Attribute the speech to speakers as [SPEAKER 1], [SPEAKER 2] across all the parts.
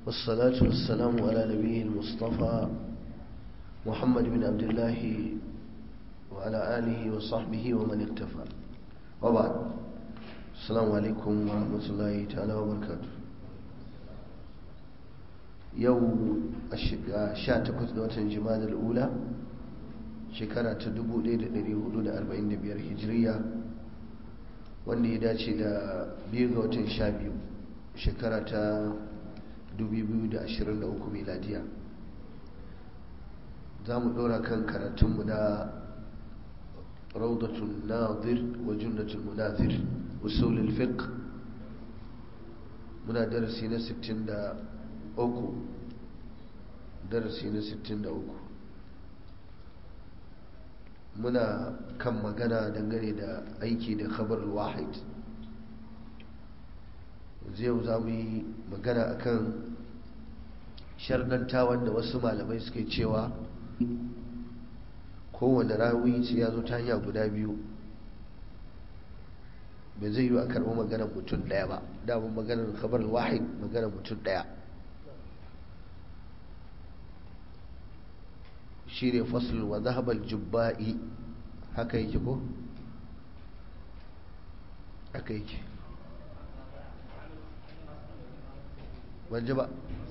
[SPEAKER 1] والصلاة والسلام على نبيه المصطفى محمد بن عبد الله وعلى آله وصحبه ومن اكتفى وبعد السلام عليكم ورحمة الله تعالى وبركاته يوم الشاتكوث دوة جماد الأولى shekara ta 1445 hijiriya wanda ya dace da biyu ga watan sha biyu shekara ta 2023 miladiya za mu ɗora kan karatunmu na raudatun nazir wa junnatul munazir usulul fiqh muna darasi na 63 darasi na 63 muna kan magana dangane da aiki da khabar wahid yau za mu yi magana akan sharɗanta wanda wasu malamai suke cewa kowane rawi sai ya zo ta hanya guda biyu bai zai yi a karɓi maganar mutum ɗaya ba damun maganar khabar wahid maganar mutum ɗaya shi ne fasul wa zahabar jubba'i haka yake ko? haka yake wanje ba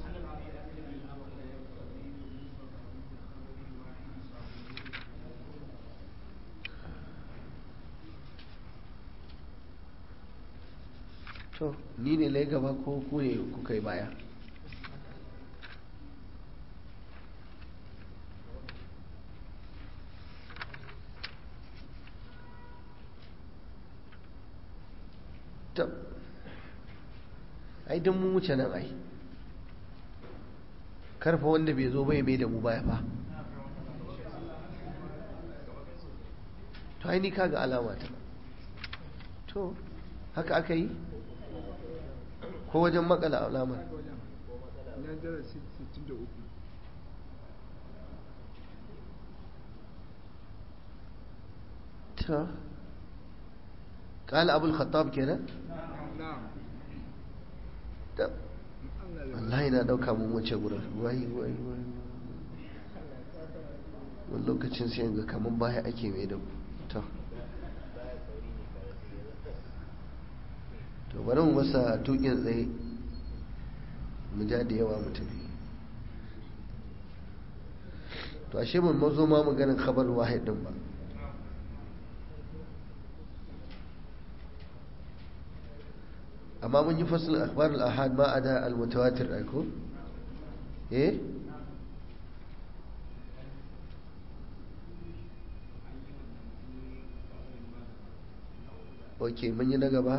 [SPEAKER 1] to ni ne lai gaba ko ku ne kuka yi baya tab ai don mun wuce nan ai karfa wanda bai zo bai mai da mu baya fa to ai ni kaga alama ta to haka aka yi ko wajen makala alamar ta قال أبو الخطاب كده wallahi na dauka mun wuce gurin wai wai wai wani lokacin sai ga kaman baya ake mai da to to bari mu masa tukin tsaye mu ja da yawa mu tafi to ashe mun mazo ma maganin khabar wahid din ba amma mun yi fasil akhbar al-ahad ma ada al-mutawatir ko eh ok mun yi na gaba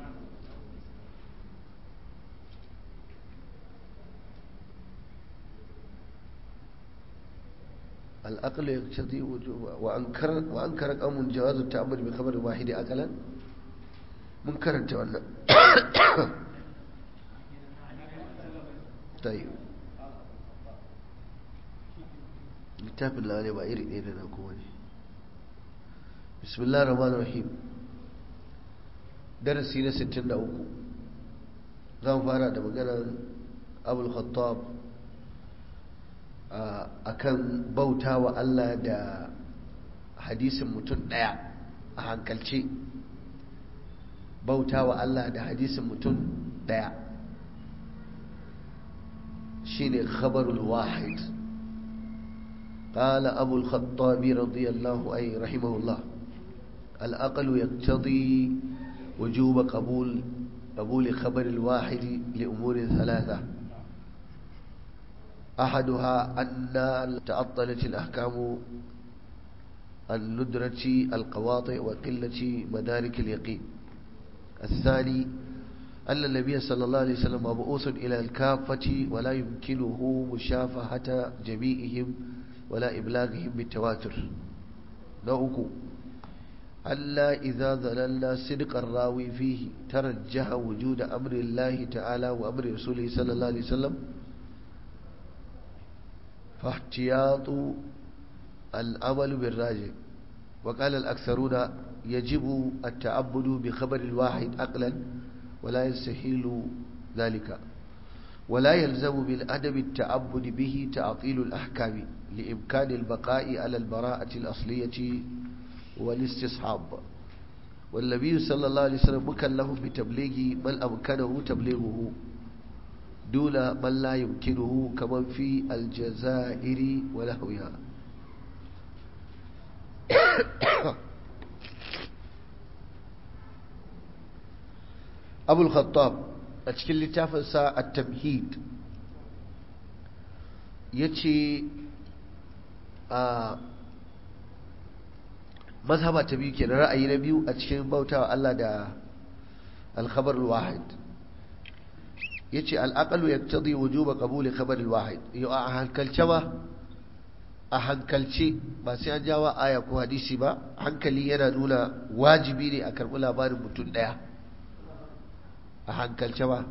[SPEAKER 1] الأقل يقتضي وجوب وأنكر وأنكر قوم جواز التعبد بخبر واحد أقلا mun karanta wannan tayi littafin lawane ba iri ɗaya da na kowa ne bismillah rahman rahim darasi na 63 zan fara da maganar abul khattab a kan bauta wa Allah da hadisin mutum ɗaya a hankalce bauta wa Allah da hadisin mutum daya shine khabarul wahid قال أبو الخطاب رضي الله أي رحمه الله الأقل يقتضي وجوب قبول قبول خبر الواحد لأمور ثلاثة أحدها أن تعطلت الأحكام الندرة القواطع وقلة مدارك اليقين الثاني أن النبي صلى الله عليه وسلم مبعوث إلى الكافة ولا يمكنه مشافهة جميعهم ولا إبلاغهم بالتواتر نوك ألا إذا ظللنا صدق الراوي فيه ترجح وجود أمر الله تعالى وأمر رسوله صلى الله عليه وسلم فاحتياط العمل بالراجع وقال الأكثرون يجب التعبد بخبر الواحد عقلا ولا يستحيل ذلك ولا يلزم من عدم التعبد به تعطيل الأحكام لإمكان البقاء على البراءة الأصلية والاستصحاب والنبي صلى الله عليه وسلم مكلف بتبليغ من أمكنه تبليغه دون من لا يمكنه كمن في الجزائر ونحوها أبو الخطاب أتكلم لتافنسا التمهيد يتي آه mazhaba ta biyu kenan ra'ayi na biyu a cikin bautawa Allah da al-khabar al-wahid yace al-aqlu yaqtadi wujuba qabuli khabar al-wahid yau a hankalce ba a hankalce ba sai an jawa aya ko hadisi ba hankali yana nuna wajibi ne a karɓi labarin mutum ɗaya a hankalce ba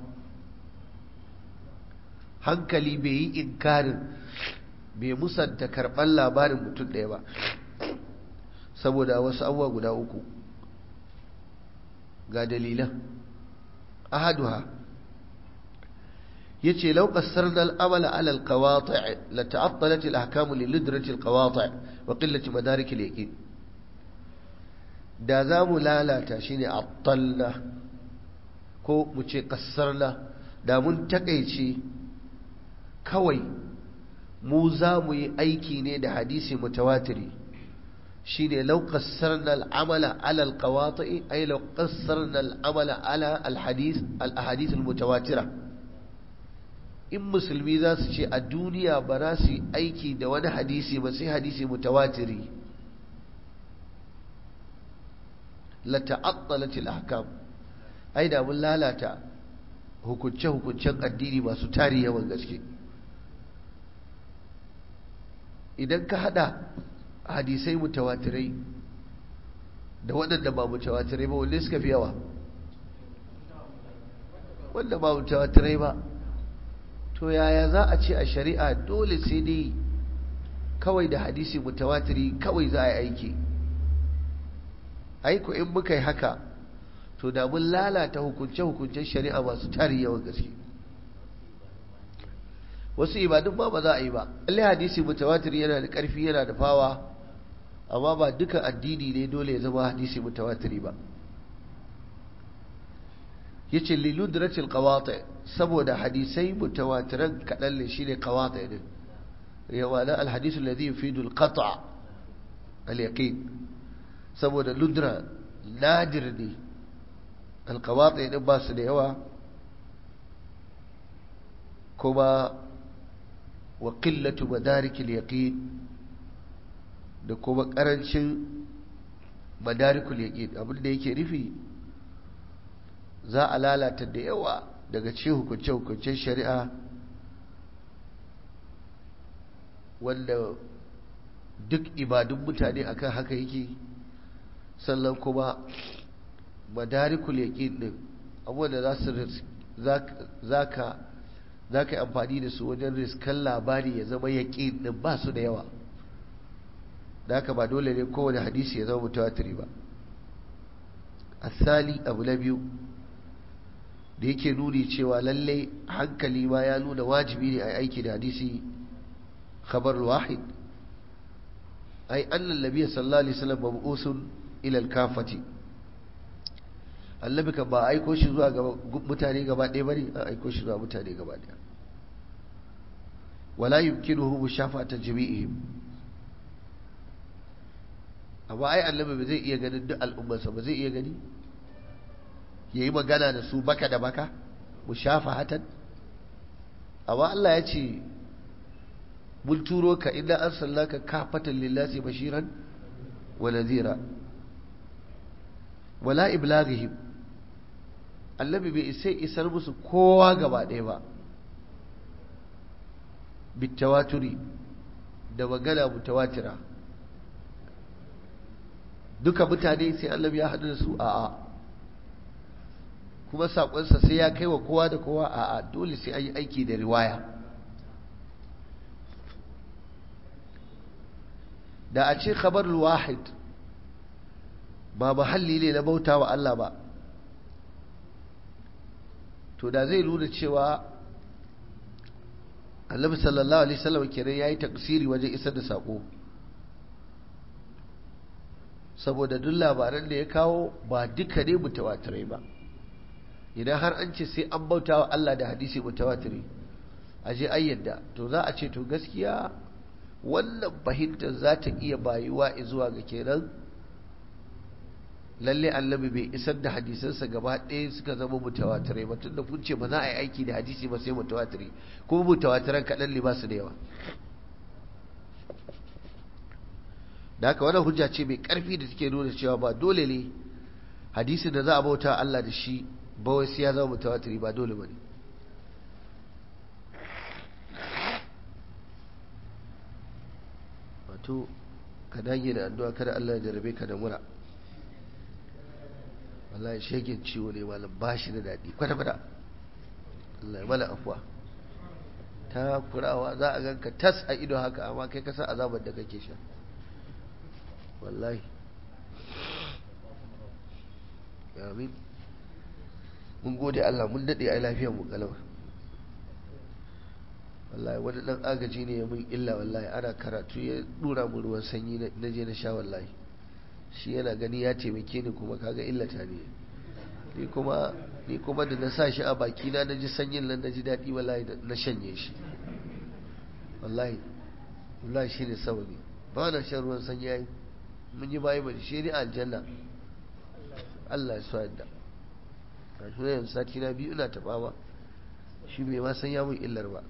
[SPEAKER 1] hankali bai yi inkarin bai musanta karɓar labarin mutum ɗaya ba saboda wasu abubuwa guda uku ga dalilan ahaduha yace law qassarna al-amala ala al-qawati' la ta'attalat al-ahkam li lidrati al-qawati' wa qillati madarik al-yaqin da za mu lalata shine attalna ko mu ce qassarna da mun takeice kawai mu za mu yi aiki ne da hadisi mutawatiri shine law qassarna al-amala ala al-qawati' ay law qassarna al-amala ala al-hadith al-ahadith al-mutawatira in musulmi za su ce a duniya ba za su yi aiki da wani hadisi ba sai hadisi mutawatiri la ta'attalat al-ahkam ai da mun lalata hukunce hukuncen addini masu tari yawan gaske idan ka hada hadisai mutawatirai da waɗanda ba mutawatirai ba wanda suka fi yawa wanda ba mutawatirai ba to yaya za a ce a shari'a dole sai dai kawai da hadisi mutawatiri kawai za a yi aiki aiko in muka yi haka to da mun lalata hukunce-hukuncen shari'a masu tari yawan gaske wasu ibadun ba ba za a yi ba allai hadisi mutawatir yana da ƙarfi yana da fawa amma ba duka addini ne dole ya zama hadisi mutawatiri ba yace liludratil qawati saboda hadisai mutawatiran kadan ne shine qawati din yawa na alhadith alladhi yufidu alqata' alyaqin saboda ludra nadir ne alqawati din ba su da yawa kuma wa qillatu madarik alyaqin da kuma karancin madarikul yaqin abin da yake nufi za a lalata da yawa daga ce hukunce-hukuncen shari'a wanda duk ibadun mutane akan haka yake sannan kuma madarikul yaƙin ɗin abubuwan da za ka za ka yi amfani da su wajen riskan labari ya zama yaƙin ɗin ba su da yawa da haka ba dole ne kowane hadisi ya zama mutawatiri ba asali abu na biyu da yake nuni cewa lalle hankali ma ya nuna wajibi ne a aiki da hadisi khabar wahid ai annan nabiy sallallahu alaihi wasallam mabusun ila al-kafati annabi kan ba aiko shi zuwa ga mutane gaba ɗaya bane an aiko shi zuwa mutane gaba ɗaya wala yumkinuhu mushafata jami'ihim amma ai annabi ba zai iya ganin duk al'ummarsa ba zai iya gani ya yi magana da su baka da baka mu shafa hatan amma Allah ya ce mun turo ka inda an sallaka kafatan lillahi bashiran wa nadhira wala iblaghihim annabi bai isa isar musu kowa gaba ɗaya ba bitawaturi da magana mutawatira duka mutane sai annabi ya haɗu da su a'a kuma saƙonsa sai ya kai wa kowa da kowa a'a dole sai an yi aiki da riwaya da a ce khabarul wahid ba mahalli ne na bauta wa Allah ba to da zai nuna cewa annabi sallallahu alaihi wasallam kenan yayi taksiri wajen isar da sako saboda duk labaran da ya kawo ba duka ne mutawatirai ba idan har an ce sai an bauta wa Allah da hadisi mutawatiri a je ayyadda to za a ce to gaskiya wannan fahimtar za ta iya bayuwa zuwa ga kenan lalle annabi bai isar da hadisansa gaba ɗaya suka zama mutawatirai ba tunda kun ce ba za a yi aiki da hadisi ba sai mutawatiri kuma mutawatiran kaɗan ne ba su da yawa da haka wannan hujja ce mai ƙarfi da take nuna cewa ba dole ne hadisi da za a bauta Allah da shi ba wai sai ya zama mutawatiri ba dole ba ne wato ka dage da addu'a kada Allah ya jarabe ka da mura wallahi shegen ciwo ne malam ba shi da daɗi kwata-kwata Allah ya mana afuwa ta kurawa za a ganka tas a ido haka amma kai kasa azabar da kake sha wallahi amin mun gode Allah mun daɗe a lafiyar mu kalama wallahi wani ɗan agaji ne ya mun illa wallahi ana karatu ya ɗura mu ruwan sanyi na je na sha wallahi shi yana gani ya taimake ni kuma kaga illata ne ni kuma ni kuma da na sa shi a baki na naji sanyin nan naji daɗi wallahi na shanye shi wallahi wallahi shi ne sababi ba na shan ruwan sanyi yayi mun yi bayi ba shi ne aljanna Allah ya sa yadda a shi ne sati na biyu ina taɓa ba shi bai ma san ya mun illar ba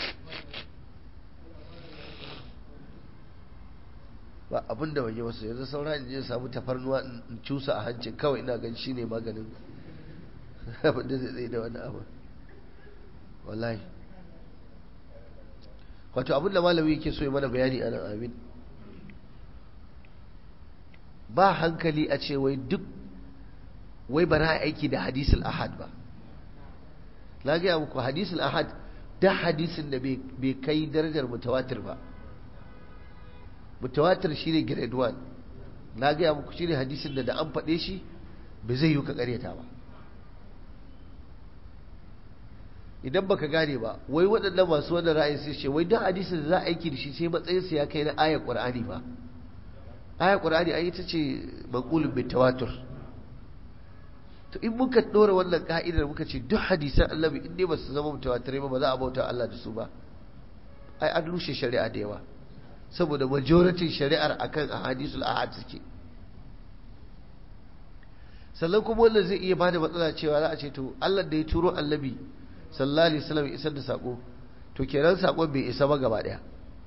[SPEAKER 1] ba abin da waje wasu yanzu saura in je samu tafarnuwa in cusa a hancin kawai ina gan shi ne maganin abin da zai tsaye da wani abu wallahi wato abin da malami yake so ya mana bayani anan amin ba hankali a ce wai duk wai ba na aiki da hadisul ahad ba na gaya muku hadisul ahad da hadisin da bai kai darajar mutawatir ba mutawatir shine grade 1 na gaya muku shine hadisin da da an faɗe shi bai zai yi ka ƙaryata ba idan baka gane ba wai waɗannan masu wannan ra'ayin sai ce wai duk hadisin da za a aiki da shi sai matsayinsa ya kai na ayar qur'ani ba ayar qur'ani ai ita ce maqulun bi tawatur to in muka dora wannan ka'idar muka ce duk hadisan annabi in dai ba su zama mutawatirai ba ba za a bauta Allah da su ba ai an rushe shari'a da yawa saboda majoritin shari'ar akan ahadisul ahad suke sannan kuma wannan zai iya bada matsala cewa za a ce to Allah da ya turo annabi sallallahu alaihi wasallam isar da sako to kenan sakon bai isa ba gaba daya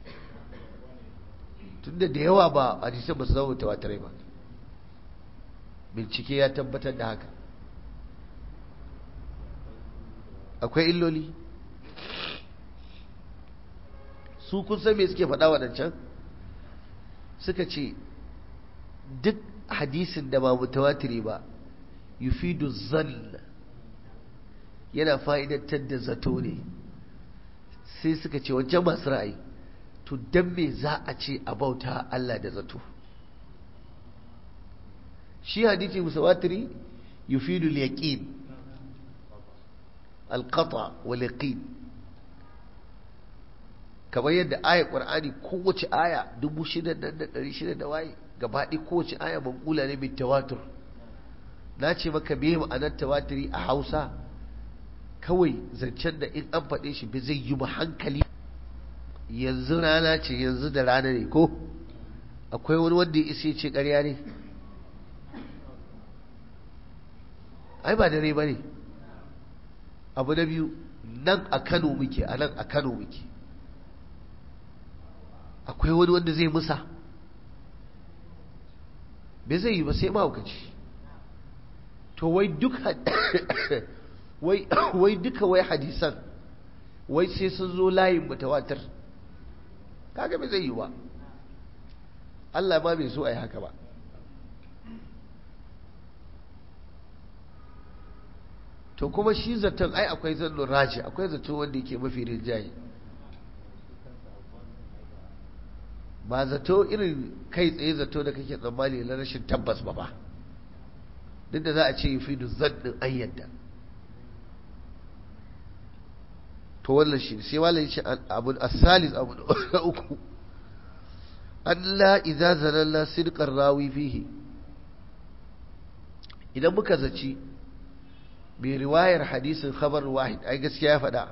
[SPEAKER 1] tunda da yawa ba hadisan ba su zama mutawatirai ba bincike ya tabbatar da haka akwai illoli su kun san me suke faɗa waɗancan suka ce duk hadisin da ba mutawatiri ba yufidu zann yana fa'idantar da zato ne sai suka ce wancan masu ra'ayi to don me za a ce a bauta Allah da zato shi hadisi mutawatiri yufidu al-yaqin al-qata wal yaqin kamar yadda ayar ƙwar'ani kowace aya dubu shida da ɗari shida da waye gabaɗi kowace aya manƙula ne mai tawatur na ce maka me ma'anar tawatiri a hausa kawai zancen da in an faɗe shi bai zai yi ba hankali yanzu rana ce yanzu da rana ne ko akwai wani wanda ya isa ce ƙarya ne ai ba dare ba ne abu na biyu nan a kano muke a nan a kano muke akwai wani wanda zai musa bai zai yi ba sai mahaukaci to wai duk wai duka wai hadisan wai sai sun zo layin mutawatir kaga bai zai yi ba Allah ma bai so a yi haka ba to kuma shi zaton ai akwai zannon raji akwai zato wanda yake mafi rinjaye ba zato irin kai tsaye zato da kake tsammani na rashin tabbas ba ba duk da za a ce yi fi zannin ayyadda to wannan shi sai malai shi abu as-salis abu na uku Allah idza zanalla sidqar rawi fihi idan muka zaci bi riwayar hadisin khabar wahid ai gaskiya ya faɗa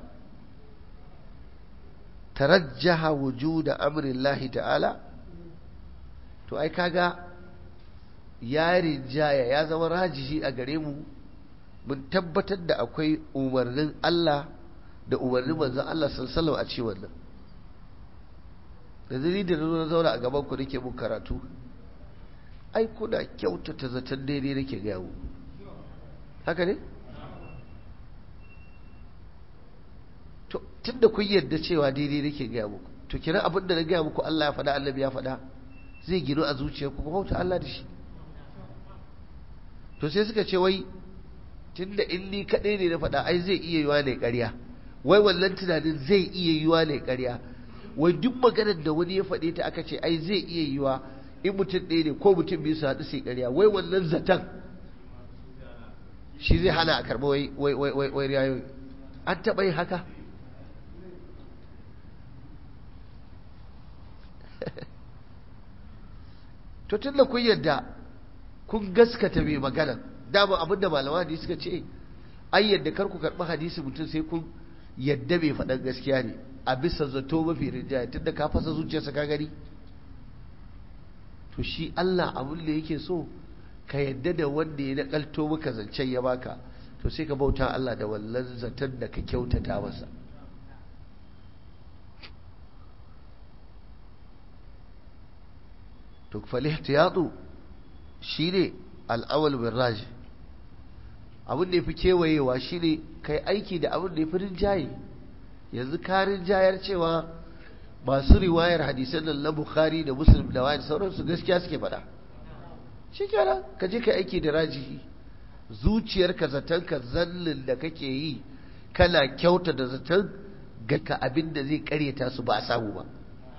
[SPEAKER 1] tarajjaha wujuda amri Allah ta'ala to ai kaga ya rinjaya ya zama rajihi a gare mu mun tabbatar da akwai umarnin Allah da umarnin manzon Allah sallallahu a ce wannan da zuri da na zauna a gaban ku nake mun karatu ai kuna kyautata zaton daidai nake gaya mu haka ne to tunda kun yarda cewa daidai nake gaya muku to kira abin da na gaya muku Allah ya faɗa annabi ya faɗa zai gino a zuciyarku ku bauta Allah da shi to sai suka ce wai tunda in ni kaɗai ne na faɗa ai zai iya yiwa ne ƙarya wai wannan tunanin zai iya yiwa ne ƙarya wai duk maganar da wani ya faɗe ta aka ce ai zai iya yiwa in mutum ɗaya ne ko mutum biyu su haɗu sai ƙarya wai wannan zaton shi zai hana a karɓa wai wai wai wai wai riyayoyi an taɓa yin haka to tun da kun yadda kun gaskata mai magana dama abinda malama hadisi suka ce ai yadda kar ku karɓi hadisi mutum sai kun yadda mai faɗan gaskiya ne a bisa zato mafi rinjaya tun da ka fasa zuciyarsa ka gani to shi Allah abin da yake so ka yadda da wanda ya nakalto maka zancen ya baka to sai ka bauta Allah da wallan zaton da ka kyautata masa to falihtiyatu shine al'awal bin raji abin da yafi kewayewa shine kai aiki da abin da yafi rinjaye yanzu ka rinjayar cewa masu riwayar hadisan nan na bukhari da muslim da wani sauransu gaskiya suke faɗa shi kenan ka je ka aiki da rajihi zuciyarka zaton ka zallin da kake yi kana kyauta da zaton ga ka abin da zai karyata su ba a samu ba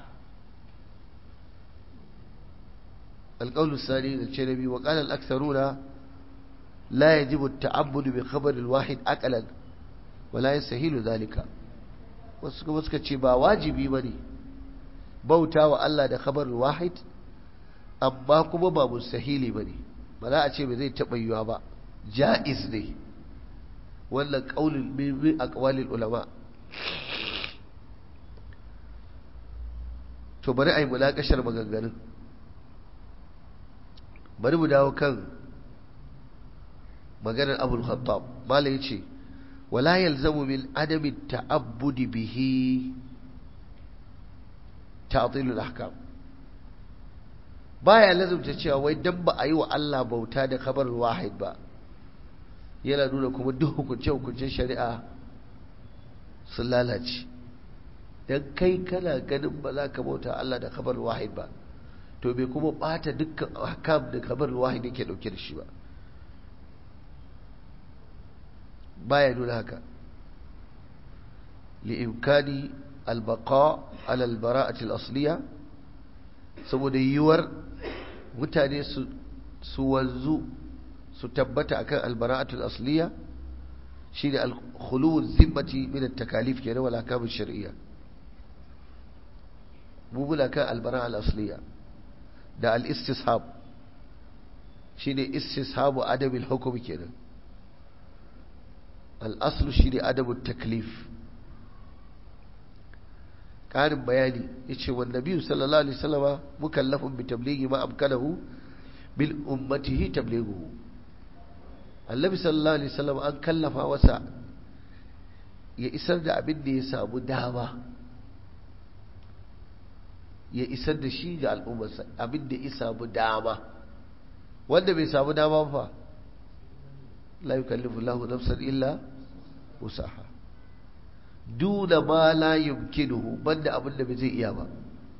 [SPEAKER 1] القول الثاني الشنبي وقال الأكثرون لا يجب التعبد بخبر الواحد أكلا ولا يستهيل ذلك وسكا ce ba wajibi bane bauta wa Allah da khabar wahid amma kuma ba mustahili bane ba za a ce ba zai taba yiwa ba jaiz ne wannan qaulul min aqwalil ulama to bari ai mulakashar maganganun bari mu dawo kan maganar abul khattab malai yace wala yalzamu min adami ta'abbudi bihi ta'tilul ahkam baya lazumta cewa wai dan ba a yi wa Allah bauta da khabar wahid ba yana nuna kuma duk hukunce hukuncen shari'a sun lalace dan kai kana ganin ba za ka bauta Allah da khabar wahid ba to bai kuma bata dukkan ahkam da kabar wahid yake dauke da shi ba baya nuna haka li'imkani albaqa ala albara'ati al-asliya saboda yiwuwar mutane su su wanzu su tabbata akan albara'atu al-asliya shine al-khulu zimmati min at-takalif kenan wal ahkam ash-shar'iyya mu muna kan albara'a al-asliya da al-istishab shine istishabu adabil hukm kenan al-aslu shine adabut taklif ƙarin bayani yace wa nabi sallallahu alaihi wasallama mukallafun bi tablighi ma amkanahu bil ummatihi tablighuhu annabi sallallahu alaihi wasallam an kallafa wasa ya isar da abin da ya samu dama ya isar da shi ga al'ummarsa abin da ya samu dama wanda bai samu dama fa la yukallifu Allahu nafsan illa wusaha duna ma la yumkinuhu banda abin da bai zai iya ba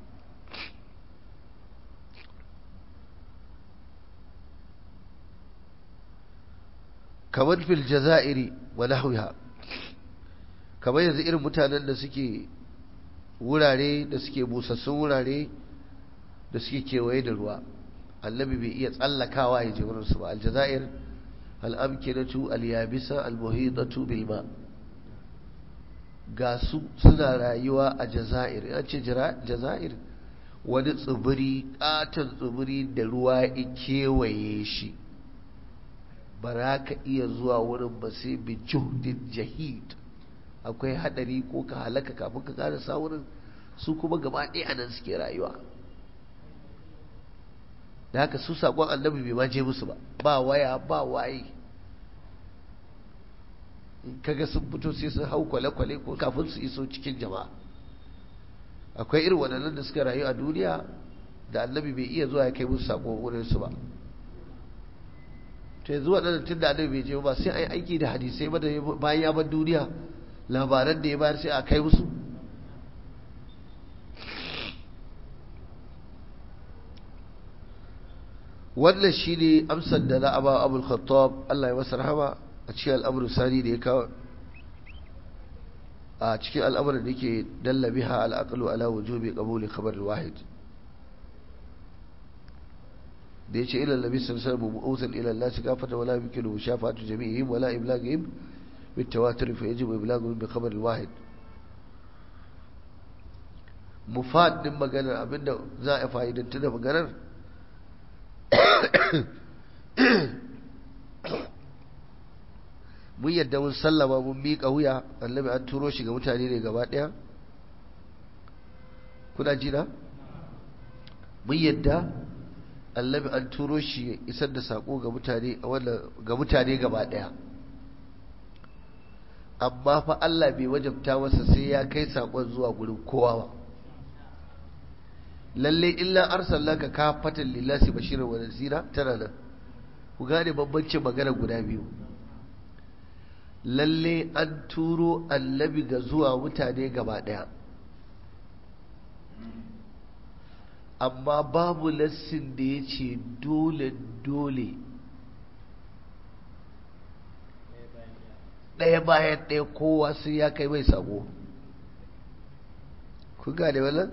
[SPEAKER 1] kamar fil jaza'iri wa nahwiha kamar yanzu irin mutanen da suke wurare da suke busassun wurare da suke kewaye da ruwa annabi bai iya tsallakawa ya je wurinsu ba aljazair al'amkinatu al-yabisa al-muhitatu bil ma ga su suna rayuwa a jazair ya ce jazair wani tsibiri katon tsibiri da ruwa ya kewaye shi ba za ka iya zuwa wurin ba sai bi juhdin jahid akwai hadari ko ka halaka kafin ka karasa wurin su kuma gaba ɗaya a nan suke rayuwa da haka su saƙon annabi bai ma je musu ba ba waya ba waye kaga sun fito sai sun hau kwale-kwale ko kafin su iso cikin jama'a akwai irin waɗannan da suka rayu a duniya da annabi bai iya zuwa ya kai musu saƙo wurin su ba to yanzu waɗannan tun da annabi bai je ba sai a yi aiki da hadisai ba da bayan ya bar duniya labaran da ya bayar sai a kai musu wannan shi ne amsar da za a ba abul khattab Allah ya masa rahama a cikin al'amuran sani da ya kawo a cikin al'amuran da ke dalla biha al'aqlu ala wujubi qabuli khabar wahid da yace ila nabi sallallahu alaihi wasallam mu'awsal ila an-nas kafata wala yumkinu shafatu jami'ihim wala iblaghihim بالتواتر فيجب إبلاغهم بخبر الواحد مفاد din maganar abinda za a fa'idanta da maganar mun yadda mun sallama mun miƙa wuya annabi an turo shi ga mutane ne gaba ɗaya kuna jina mun yadda annabi an turo shi ya isar da saƙo ga mutane ga mutane gaba ɗaya amma fa Allah bai wajabta masa sai ya kai saƙon zuwa gurin kowa ba lalle illa arsalnaka kafatan lillahi bashiran wa nazira tana nan ku gane bambancin magana guda biyu lalle an turo annabi ga zuwa mutane gaba daya amma babu lassin da ya ce dole dole ɗaya bayan ɗaya kowa sai ya kai mai sabo ku gane wannan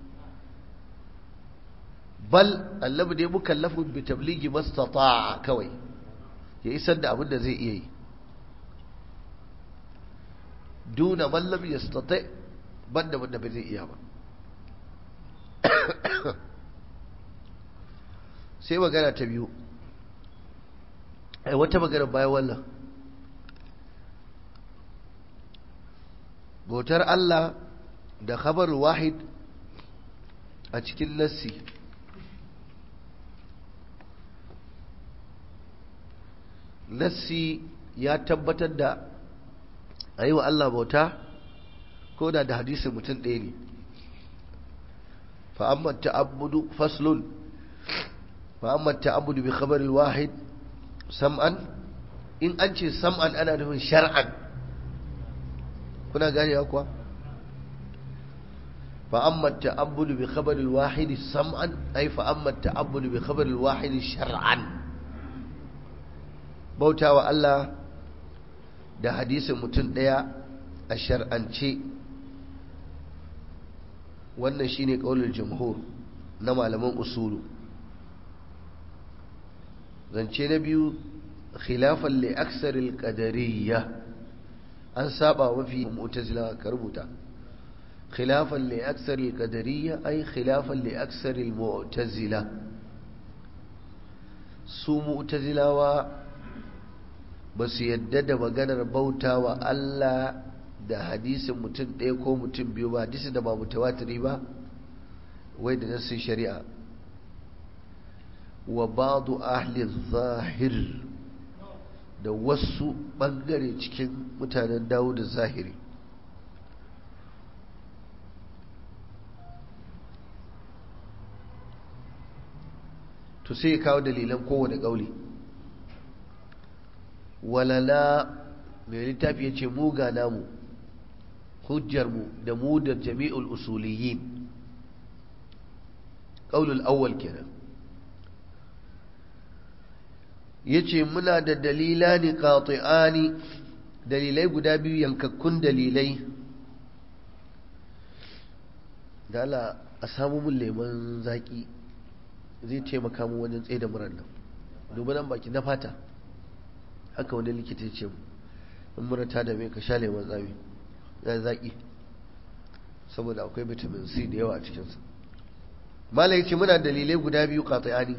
[SPEAKER 1] bal annabi ne mukallafun bi tabligi mastata'a kawai ya isar da abin da zai iya yi duna man lam yastati banda wanda bai zai iya ba sai magana ta biyu ai wata magana bayan wannan bautar Allah da khabar wahid a cikin nassi nassi ya tabbatar da a yi wa Allah bauta ko da da hadisin mutum ɗaya ne fa'amman ta'abudu faslun fa'amman ta'abudu bi khabaril wahid sam'an in an ce sam'an ana nufin shar'an kuna ganewa kuwa fa'amman ta'abudu bi khabaril wahid sam'an ai fa'amman ta'abudu bi khabaril wahid shar'an bauta wa Allah da hadisin mutum ɗaya a shar'ance wannan shine ƙaunar jamhur na malaman usulu zance na biyu khilafan li aksaril qadariyya an saba mafi mu'tazila ka rubuta khilafan li aksaril qadariyya ay khilafan li aksaril mu'tazila su mu'tazilawa ba su yadda da maganar bauta wa Allah da hadisin mutum ɗaya ko mutum biyu ba hadisi da ba mutawatiri ba wai da nassin shari'a wa ba'du ahli zahir da wasu ɓangare cikin mutanen dawo da zahiri to sai ya kawo dalilan kowane ƙauli walala mai littafi ya ce muga namu hujjarmu da mu da jami'ul usuliyin ƙaulul awwal kenan ya ce muna da dalila ne ƙati'ani dalilai guda biyu yankakkun dalilai da ala a samu mun leman zaƙi zai taimaka mu wajen tsaye da murar nan dubi nan baki na fata haka wani likita ce mu in mura ta dame ka sha lemon tsami ya zaki saboda akwai vitamin C da yawa a cikinsa malai ce muna dalilai guda biyu qati'ani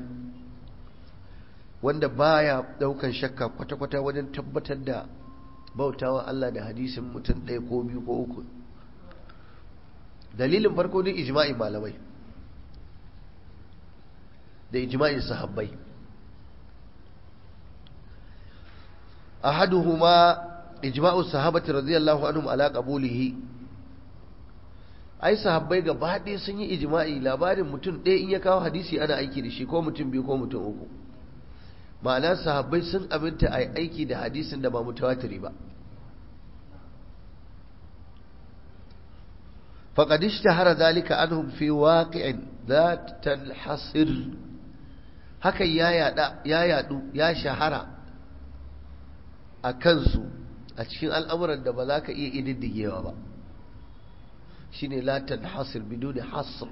[SPEAKER 1] wanda baya daukan shakka kwata-kwata wajen tabbatar da bautawa Allah da hadisin mutum ɗaya ko biyu ko uku dalilin farko ne ijma'i malamai da ijma'in sahabbai ahaduhuma ijma'u sahabati radiyallahu anhum ala qabulihi ai sahabbai gaba ɗaya sun yi ijma'i labarin mutum ɗaya in ya kawo hadisi ana aiki da shi ko mutum biyu ko mutum uku ma'ana sahabbai sun aminta a aiki da hadisin da ba mutawatiri ba فقد اشتهر ذلك عنهم في واقع لا تنحصر haka ya yada ya yadu ya shahara a kansu a cikin al'amuran da ba za ka iya ididdigewa ba shine la tanhasir biduni hasr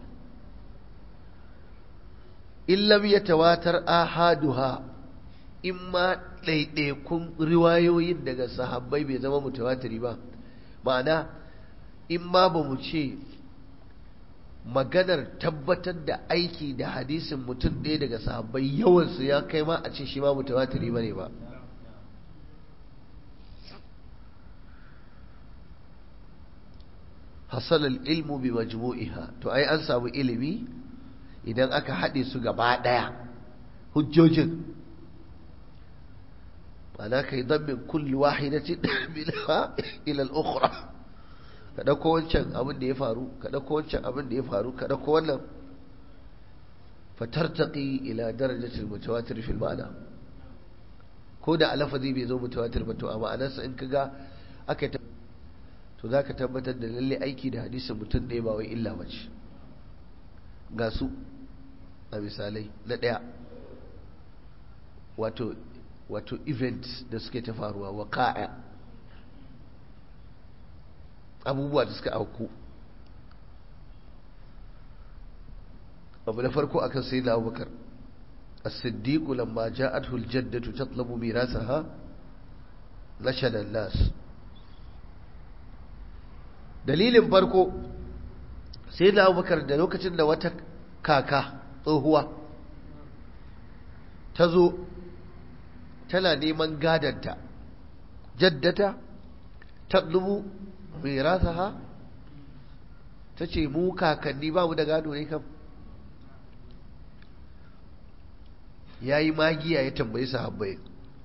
[SPEAKER 1] in lam yatawatar ahaduha in ma ɗaiɗaikun riwayoyin daga sahabbai bai zama mutawatiri ba ma'ana in ma ba mu ce maganar tabbatar da aiki da hadisin mutum ɗaya daga sahabbai yawansu ya kai ma a ce shi ma mutawatiri ba ne ba hasalar ilmu bi majmu'iha to ai an samu ilimi idan aka haɗe su gaba ɗaya hujjojin ma'ana kai min kulli wahidatin minha ila al-ukhra ka dauko wancan abin da ya faru ka dauko wancan abin da ya faru ka dauko wannan fatartaqi ila darajati al-mutawatir fil ma'na ko da alafazi bai zo mutawatir ba to a ma'anarsa in kaga aka to zaka tabbatar da lalle aiki da hadisin mutum ɗaya ba wai illa bace ga su a misalai na ɗaya wato wato events da suke ta faruwa waqa'a abubuwa da suka auku abu na farko akan sai na abubakar as-siddiq lamma ja'athu al-jaddatu tatlubu mirasaha nashada an-nas dalilin farko sai na abubakar da lokacin da wata kaka tsohuwa ta zo tana neman gadanta jaddata tatlubu mirasaha ta ce mu kakanni ba mu da gado ne kam ya yi magiya ya tambayi sahabbai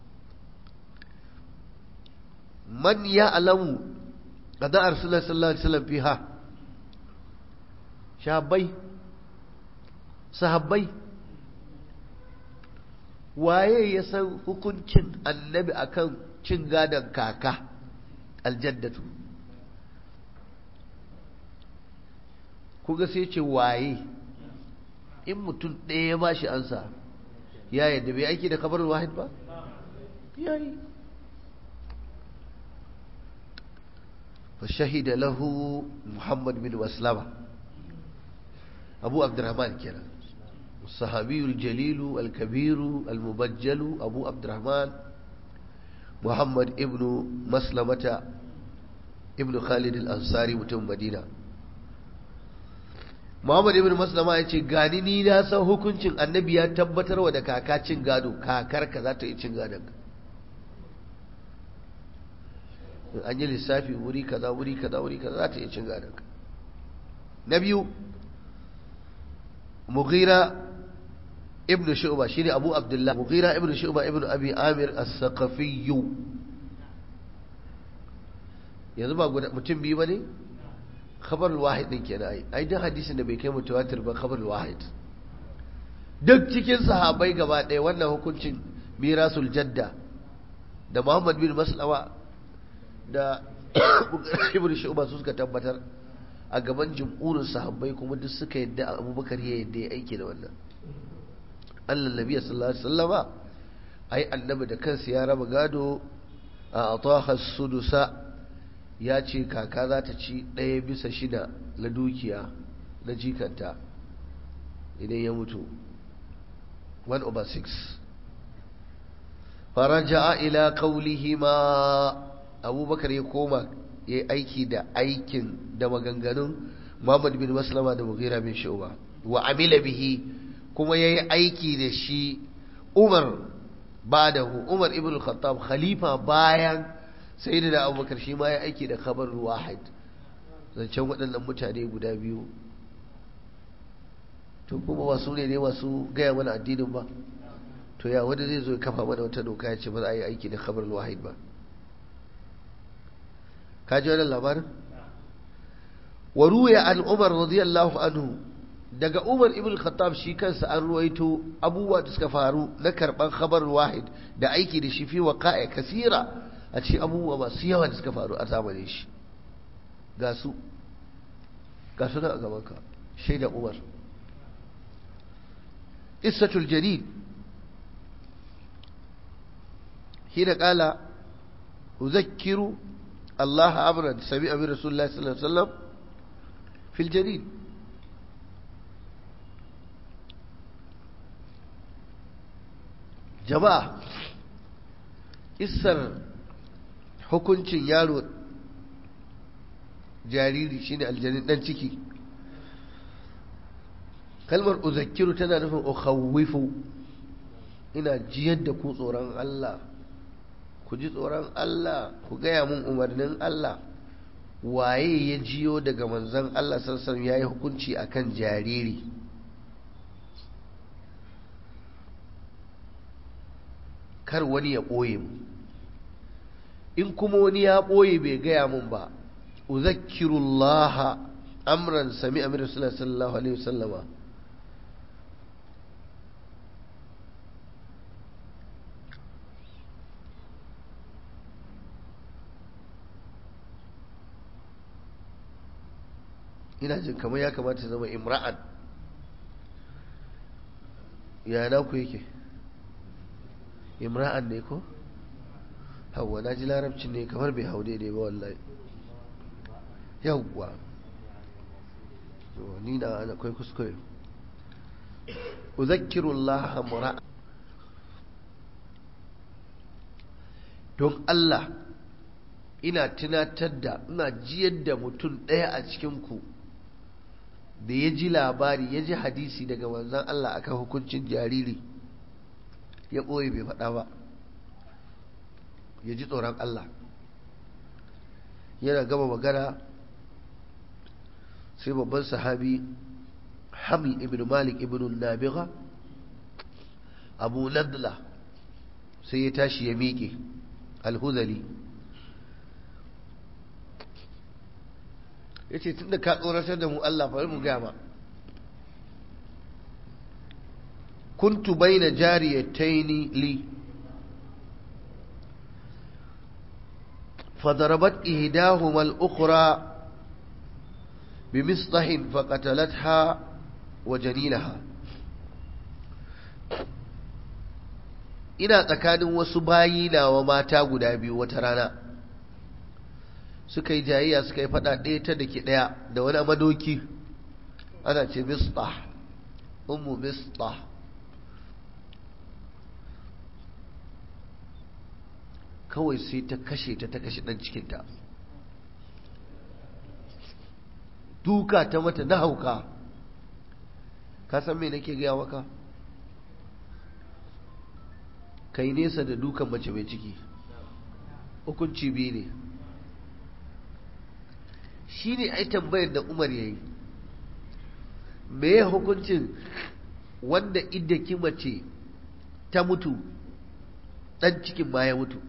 [SPEAKER 1] man ya alamu a da'ar sallallahu alaihi wasallam fiha shahabbai sahabbai waye ya san hukuncin annabi akan cin gadon kaka aljaddatu kuga sai ce waye in mutum ɗaya ya bashi ansa ya yadda bai aiki da kabar wahid ba ya yi فشهد له محمد بن مسلمة أبو عبد الرحمن كنا الصحابي الجليل الكبير المبجل أبو عبد الرحمن محمد ابن مسلمة ابن خالد الأنصاري متم مدينة Muhammad ibn Maslama ya ce gani ni na san hukuncin annabi ya tabbatarwa da kaka cin gado kakarka za ta yi cin gadon an yi lissafi wuri kaza wuri kaza wuri kaza za ta yi cin gadon na biyu mughira ibn shu'ba shine abu abdullah mughira ibn shu'ba ibn abi amir as-saqafi yanzu ba mutum biyu bane khabar wahid din kenan ai ai duk hadisin da bai kai mutawatir ba khabar wahid duk cikin sahabbai gaba ɗaya wannan hukuncin mirasul jadda da Muhammad bin Maslama da Ibn Shu'ba su suka tabbatar a gaban jumhurin sahabbai kuma duk suka yadda Abubakar ya yadda ya aiki da wannan Allah Nabi sallallahu alaihi wasallama ai annabi da kansa ya raba gado a ataha sudusa ya ce kaka za ta ci ɗaya bisa shida na dukiya na jikanta idan ya mutu 1 over 6 faraja ila qawlihi ma abubakar ya koma ya yi aiki da aikin da maganganun Muhammad bin Maslama da Mughira bin Shu'ba wa amila bihi kuma ya yi aiki da shi Umar badahu Umar ibn Khattab khalifa bayan sayyidina Abubakar shi ma ya aiki da khabar wahid zancen waɗannan mutane guda biyu to kuma ba su ne ne masu gaya mana addinin ba to ya wanda zai zo kafa mana wata doka ya ce ba za a yi aiki da khabar wahid ba ka ji wannan labarin wa ruwaya an umar radiyallahu anhu daga umar ibn khattab shi kansa an ruwaito abubuwa da suka faru na karban khabar wahid da aiki da shi fi waqa'i kasira a cikin abubuwa masu yawa da suka faru a zamanin shi ga su ga su nan a gaban ka shaida umar qissatul jarid hina qala uzakkiru الله أمرا سمع من رسول الله صلى الله عليه وسلم في الجليل جماعة isar hukuncin yaro jariri shine aljanin dan ciki kalmar uzakkiru tana nufin ukhawwifu ina jiyar da ku tsoron Allah ku ji tsoron Allah ku gaya mun umarnin Allah waye ya jiyo daga manzon Allah sassan ya yi hukunci akan jariri kar wani ya ɓoye mu in kuma wani ya ɓoye bai gaya mun ba uzakkirullaha amran sami amir sallallahu alaihi wasallama ina jin kamar ya kamata zama imra'an ya na ku yake imra'an ne ko hawa na ji larabcin ne kamar bai hau daidai ba wallahi yawwa ni na ana kai kuskure uzakkirullah mura'a don Allah ina tunatar da ina jiyar da mutum ɗaya a cikinku da ya ji labari ya ji hadisi daga manzan Allah akan hukuncin jariri ya ɓoye bai faɗa ba ya ji tsoron Allah yana gama magana sai babban sahabi hamil ibn malik ibn nabiga abu nadla sai ya tashi ya miƙe alhuzali ya ce tun da ka tsoratar da mu Allah bari mu gama kuntu baina jariyataini li فضربت إهداهما الأخرى بمسطح فقتلتها وجنينها ina tsakanin wasu bayi na wa mata guda biyu wata rana suka yi jayayya suka yi fada ɗaya ta da ke ɗaya da wani madoki ana ce mistah ummu mistah kawai sai ta kashe ta ta kashe ɗan cikinta duka ta mata na hauka ka san me nake gaya maka kai nesa da dukan mace mai ciki hukunci biyu ne shi ne ai tambayar da umar ya yi me ya hukuncin wanda idda mace ta mutu ɗan cikin ma ya mutu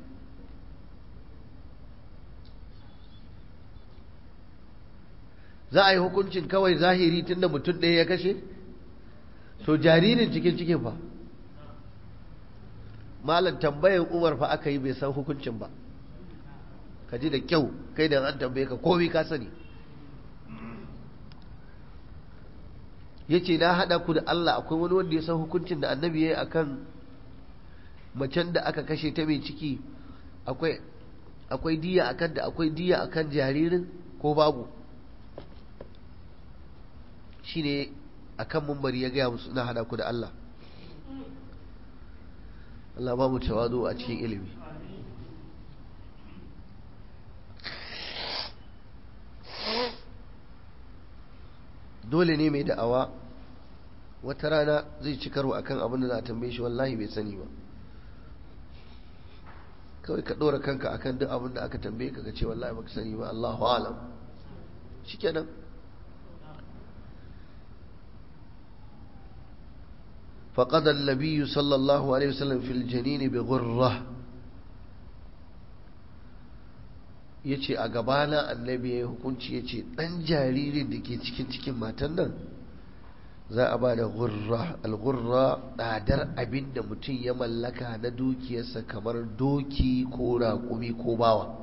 [SPEAKER 1] za a yi hukuncin kawai zahiri tunda mutum ɗaya ya kashe to jaririn cikin cikin fa malam tambayan umar fa aka yi bai san hukuncin ba ka ji da kyau kai da an tambaye ka komi ka sani ya ce na haɗa ku da Allah akwai wani wanda ya san hukuncin da annabi ya yi a kan macen da aka kashe ta mai ciki akwai diya a kan da akwai diya a kan jaririn ko babu shi ne a kan mumbari ya gaya musu na haɗa ku da Allah Allah ba mu tawadu a cikin ilimi dole ne mai da'awa wata rana zai ci karo akan abin da za a tambaye shi wallahi bai sani ba kawai ka ɗora kanka akan duk abin da aka tambaye ka ka ce wallahi baka sani ba Allahu alam shikenan فقد النبي صلى الله عليه وسلم في الجنين بغرة yace a gabana annabi ya hukunci yace dan jaririn da ke cikin cikin matan nan za a ba da gurra al-gurra tsadar abin da mutum ya mallaka na dukiyarsa kamar doki ko raƙumi ko bawa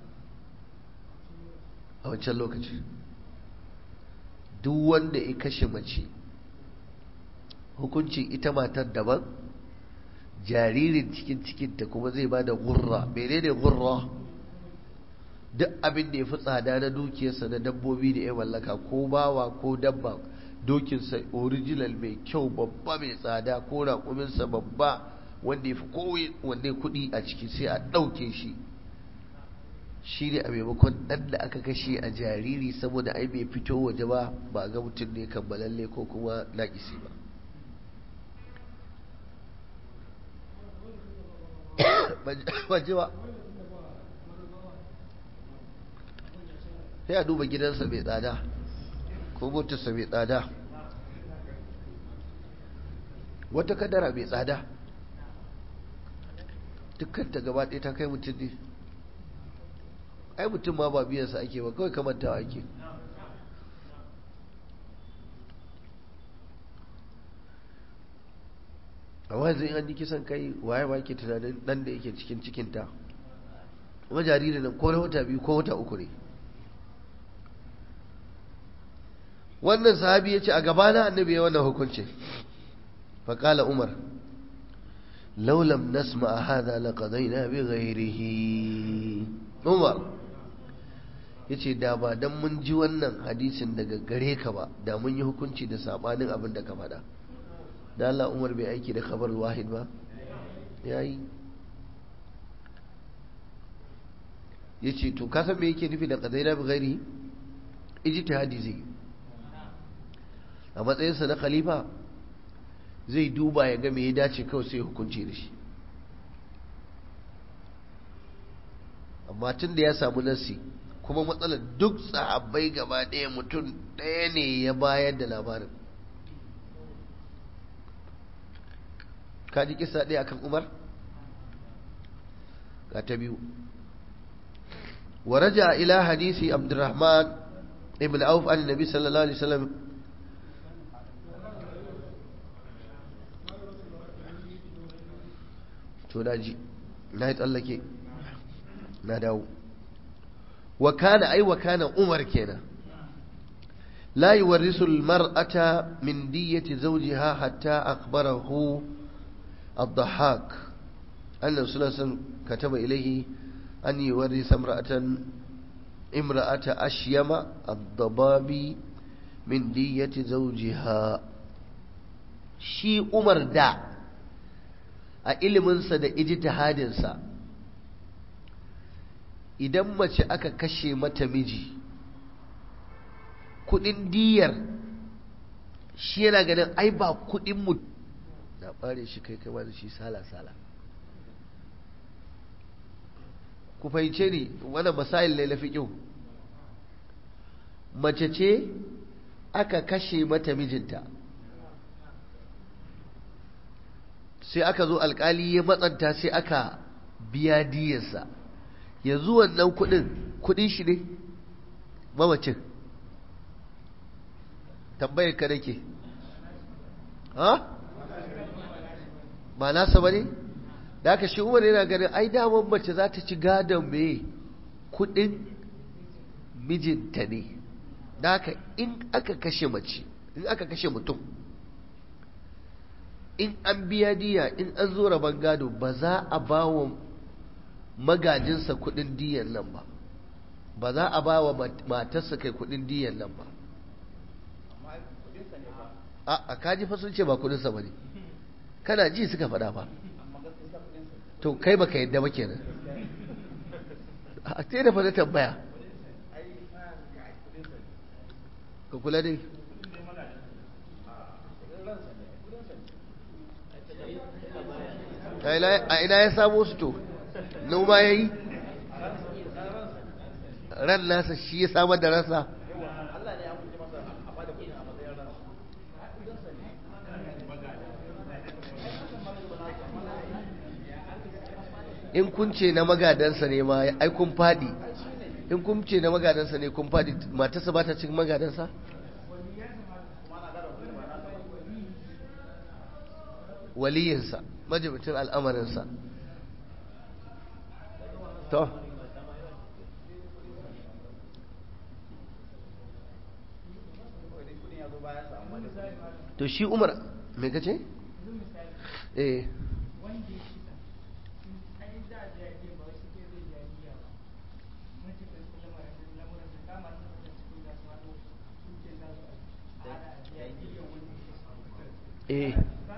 [SPEAKER 1] a wancan lokaci duk wanda ya kashe mace hukuncin ita matar daban jaririn cikin cikinta kuma zai ba da gurra mene ne gurra duk abin da ya fi tsada na dukiyarsa na dabbobi da ya mallaka ko bawa ko dabba dokinsa original mai kyau babba mai tsada ko raƙuminsa babba wanda ya fi kowanne kuɗi a ciki sai a ɗauke shi shi ne a maimakon ɗan da aka kashe a jariri saboda ai bai fito waje ba ba ga mutum ne kammalalle ko kuma naƙisi ba waje ba sai a duba gidansa mai tsada ko motarsa mai tsada wata kadara mai tsada dukkan ta gaba ɗaya ta kai mutum ne ai mutum ma ba biyansa ake ba kawai kamantawa ake amma yanzu in an yi kisan kai waye ba ke tunanin dan da yake cikin cikinta kuma jariri nan ko na wata biyu ko wata uku ne wannan sahabi ya ce a gabana annabi ya wannan hukunci faƙala umar laulam nasma a hada laƙadaina bi ghairihi umar ya ce da ba don mun ji wannan hadisin daga gare ka ba da mun yi hukunci da saɓanin abin da ka faɗa da Allah umar bai aiki da khabar wahid ba ya yi ya ce to kasan me yake nufi da ƙadaina bi ghairihi ijtihadi zai yi a matsayinsa na khalifa zai duba ya ga me ya dace kawai sai hukunci da shi amma tun da ya samu nasi kuma matsalar duk sahabbai gaba ɗaya mutum ɗaya ne ya bayar da labarin kaji kisa ɗaya akan umar ga ta biyu ورجع إلى حديث عبد الرحمن ابن عوف عن النبي صلى الله عليه وسلم to na ji na yi tsallake na dawo wa kana ai wa kana umar kenan la yuwarrisu almar'ata min diyyati zawjiha hatta akhbarahu الضحاك أن رسول الله كتب إليه أن يورث امرأة امرأة أشيم الضباب من دية زوجها شي عمر دا a iliminsa da ijtihadinsa idan mace aka kashe mata miji kudin diyar shi yana ganin ai ba kudin mu na bare shi kai kai da shi sala-sala ku fahimce ni wannan masail ne lafi kyau mace ce aka kashe mata mijinta sai aka zo alkali ya matsanta sai aka biya diyarsa yanzu wannan kudin kudin shi ne mamacin tambayar ka nake ha ba nasa ba ne da aka shi umar yana ganin ai daman mace za ta ci gadon mai kudin mijinta ne da aka in aka kashe mace in aka kashe mutum in an biya diya in an zo rabon gado ba za a ba wa magajinsa kudin diyan nan ba ba za a ba wa matarsa kai kudin diyan nan ba a kaji fa sun ce ba kudinsa ba ne kana ji suka faɗa ba to kai baka yadda ba kenan a te da fata tambaya ka kula dai a ina ya samo su to noma ya yi ran nasa shi ya samar da rasa in kun ce na magadansa ne ma ai kun fadi in kun ce na magadansa ne kun fadi matarsa ba ta cikin magadansa waliyinsa majibicin al'amarinsa to to shi umar me kace eh eh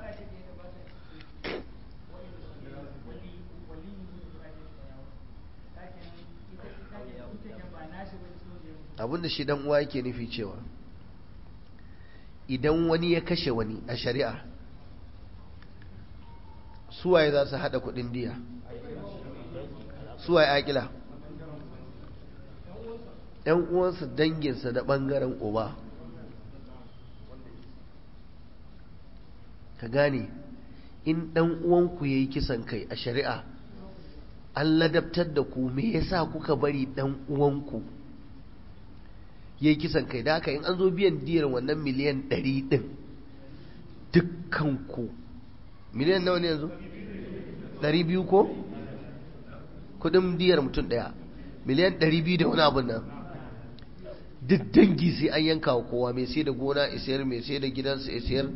[SPEAKER 1] abinda shi dan uwa yake nufi cewa idan wani ya kashe wani a shari'a suwaye za su hada kudin diya suwaye akila yan uwansa danginsa da bangaren uba ka gane in dan uwanku yayi kisan kai a shari'a an ladabtar da ku me yasa kuka bari dan uwanku yayi kisan kai da haka in an zo biyan diyar wannan miliyan 100 din dukkanku miliyan nawa ne yanzu 200 ko kudin diyar mutum daya miliyan 200 da wani abun nan duk dangi sai an yanka wa kowa mai sai da gona isayar mai sai da gidansa isayar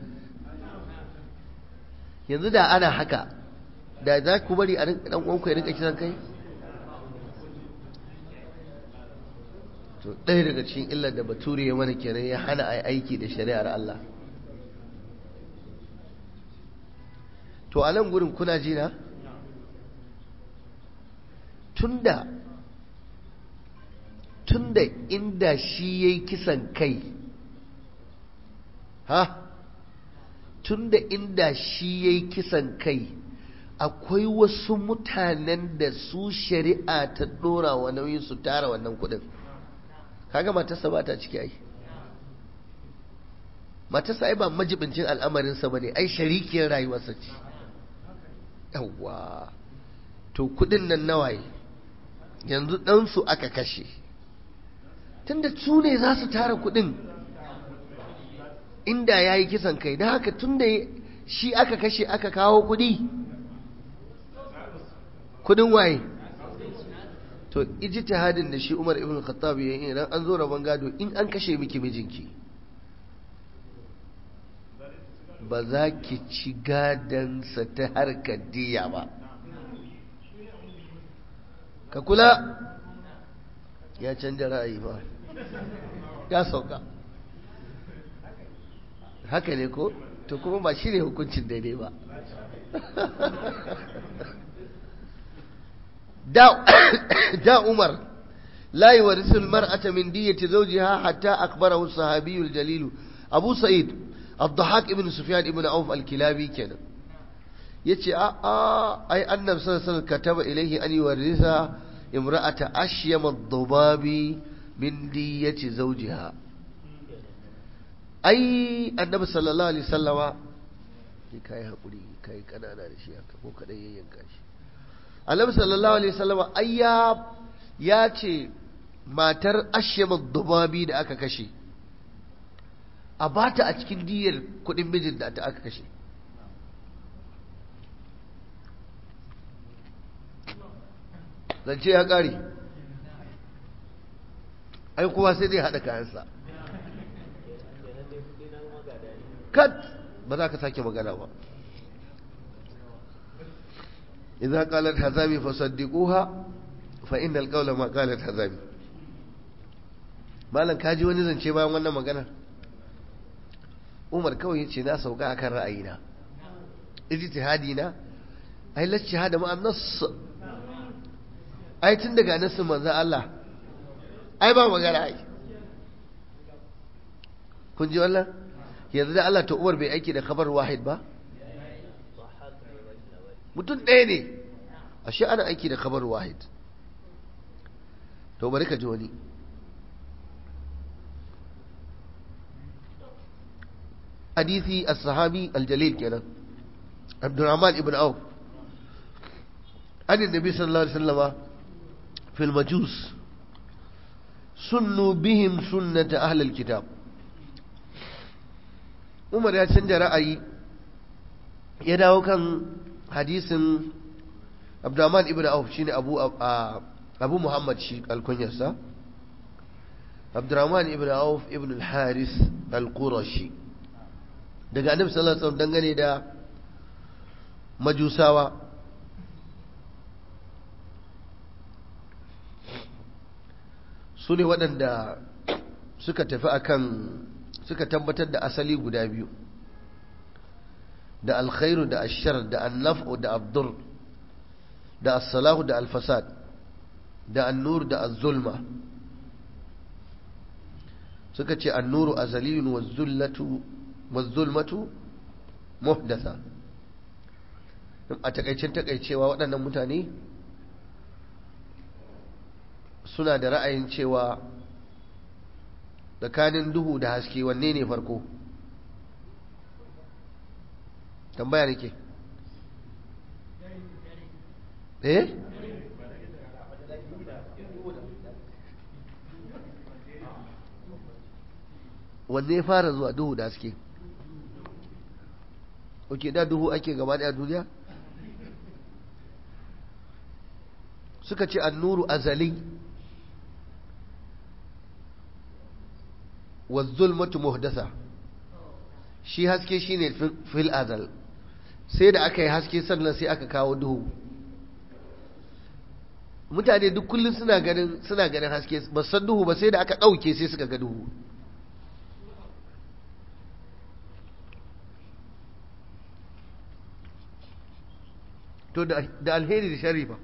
[SPEAKER 1] yanzu da ana haka da za ku bari a dan uwanku ya rinka kisan kai to ɗaya daga cikin illar da bature ya mana kenan ya hana a aiki da shari'ar Allah to a nan gurin kuna jina tunda tunda inda shi ya yi kisan kai ha tunda inda shi ya yi kisan kai akwai wasu mutanen da su shari'a ta ɗora wa nauyin su tara wannan kuɗin kaga matarsa ba ta ciki ai matarsa ai ba majibincin al'amarinsa ba ne ai sharikiyar rayuwarsa ce yawwa to kuɗin nan nawaye yanzu ɗansu aka kashe tunda su ne za su tara kuɗin inda ya yi kisan kai da haka tunda shi aka kashe aka kawo kuɗi kudin waye to ijtihadin da shi Umar ibn Khattab yayin idan an zo rabon gado in an kashe miki mijinki ba za ki ci gadansa ta harkar diya ba ka kula ya canja ra'ayi ba ya sauka haka ne ko to kuma ba shi ne hukuncin daidai ba da Umar la yuwarisu almar'ata min diyati zawjiha hatta akbarahu as-sahabi al-jalil Abu Sa'id Abdahak ibn Sufyan ibn Auf al-Kilabi kenan yace a a ai annabi sallallahu alaihi wasallam kataba ilayhi an yuwarisa imra'ata ashyam ad-dubabi min diyati zawjiha ai annabi sallallahu alaihi wasallama kai hakuri kai kanana da shi haka ko kadai yayyanka shi annabi sallallahu alaihi wasallam ayya ya ce matar ashyamad dubabi da aka kashe a bata a cikin diyar kudin mijin da ta aka kashe zance ya kare ai kuma sai zai haɗa kayansa kat ba za ka sake magana ba إذا قالت هزامي فصدقوها فإن القول ما قالت هزامي malam kaji wani zance bayan wannan magana umar kawai yace na sauka akan ra'ayina ijtihadi na ai la ijtihada ma an-nass ai tun daga nassin manzon Allah ai ba magana ai kun ji wannan yanzu da Allah ta umar bai aiki da khabar wahid ba mutum ɗaya ne ashe ana aiki da kabar wahid to bari ka ji wani hadisi as-sahabi al-jalil kenan Abdurrahman ibn Auf an annabi sallallahu alaihi wasallama fil majus sunnu bihim sunnata ahli al-kitab Umar ya canja ra'ayi ya dawo kan hadisin Abdurrahman ibn Auf shine Abu Abu Muhammad shi alkunyarsa Abdurrahman ibn Auf ibn al-Haris al-Qurashi daga Annabi sallallahu alaihi wasallam dangane da majusawa su ne waɗanda suka tafi akan suka tabbatar da asali guda biyu da alkhairu da ashar da annaf'u da abdur da as-salahu da al-fasad da an-nur da az-zulma suka ce an-nuru azaliyun waz-zullatu waz-zulmatu muhdatha a takaicin takaicewa waɗannan mutane suna da ra'ayin cewa tsakanin duhu da haske wanne ne farko tambaya nake eh wanne fara zuwa duhu da haske oke da duhu ake gaba daya duniya suka ce annuru azali wa zulmatu muhdasa shi haske shine fil azal sai da aka yi haske sannan sai aka kawo duhu mutane duk kullum suna ganin suna ganin haske ba san duhu ba sai da aka ɗauke sai suka ga duhu to da alheri da shari ba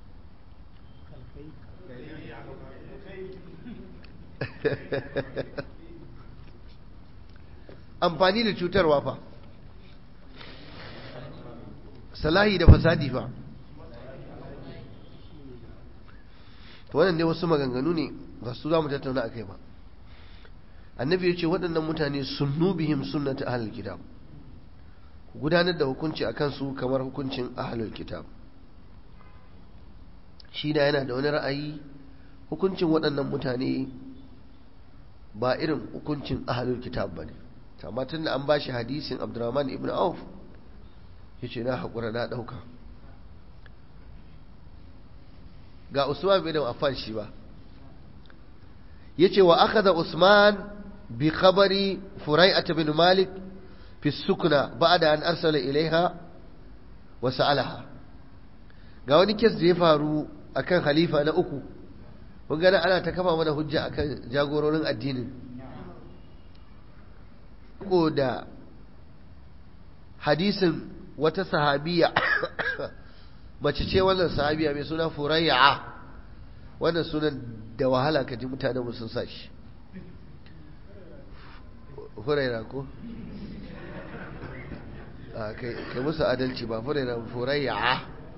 [SPEAKER 1] amfani da cutarwa fa salahi da fasadi fa to wannan dai wasu maganganu ne ba su za mu tattauna a kai ba annabi ya ce waɗannan mutane sunnu bihim sunnata ahlul kitab ku gudanar da hukunci akan su kamar hukuncin ahlul kitab shi da yana da wani ra'ayi hukuncin waɗannan mutane ba irin hukuncin ahlul kitab ba ne amma tun da an ba shi hadisin abdurrahman ibn auf ya ce na haƙura na ɗauka ga usman bin affan shi ba ya ce wa aka da usman bi khabari furai'at bin malik fi sukuna ba'da an arsala ilaiha wa sa'alaha ga wani kes da ya faru akan halifa na uku kun gana ana ta kafa mana hujja akan jagororin addinin ko da hadisin wata sahabiya mace ce wannan sahabiya mai suna furayya wannan sunan da wahala ka ji mutane sun sa shi furayya ko kai musu adalci ba furayya furayya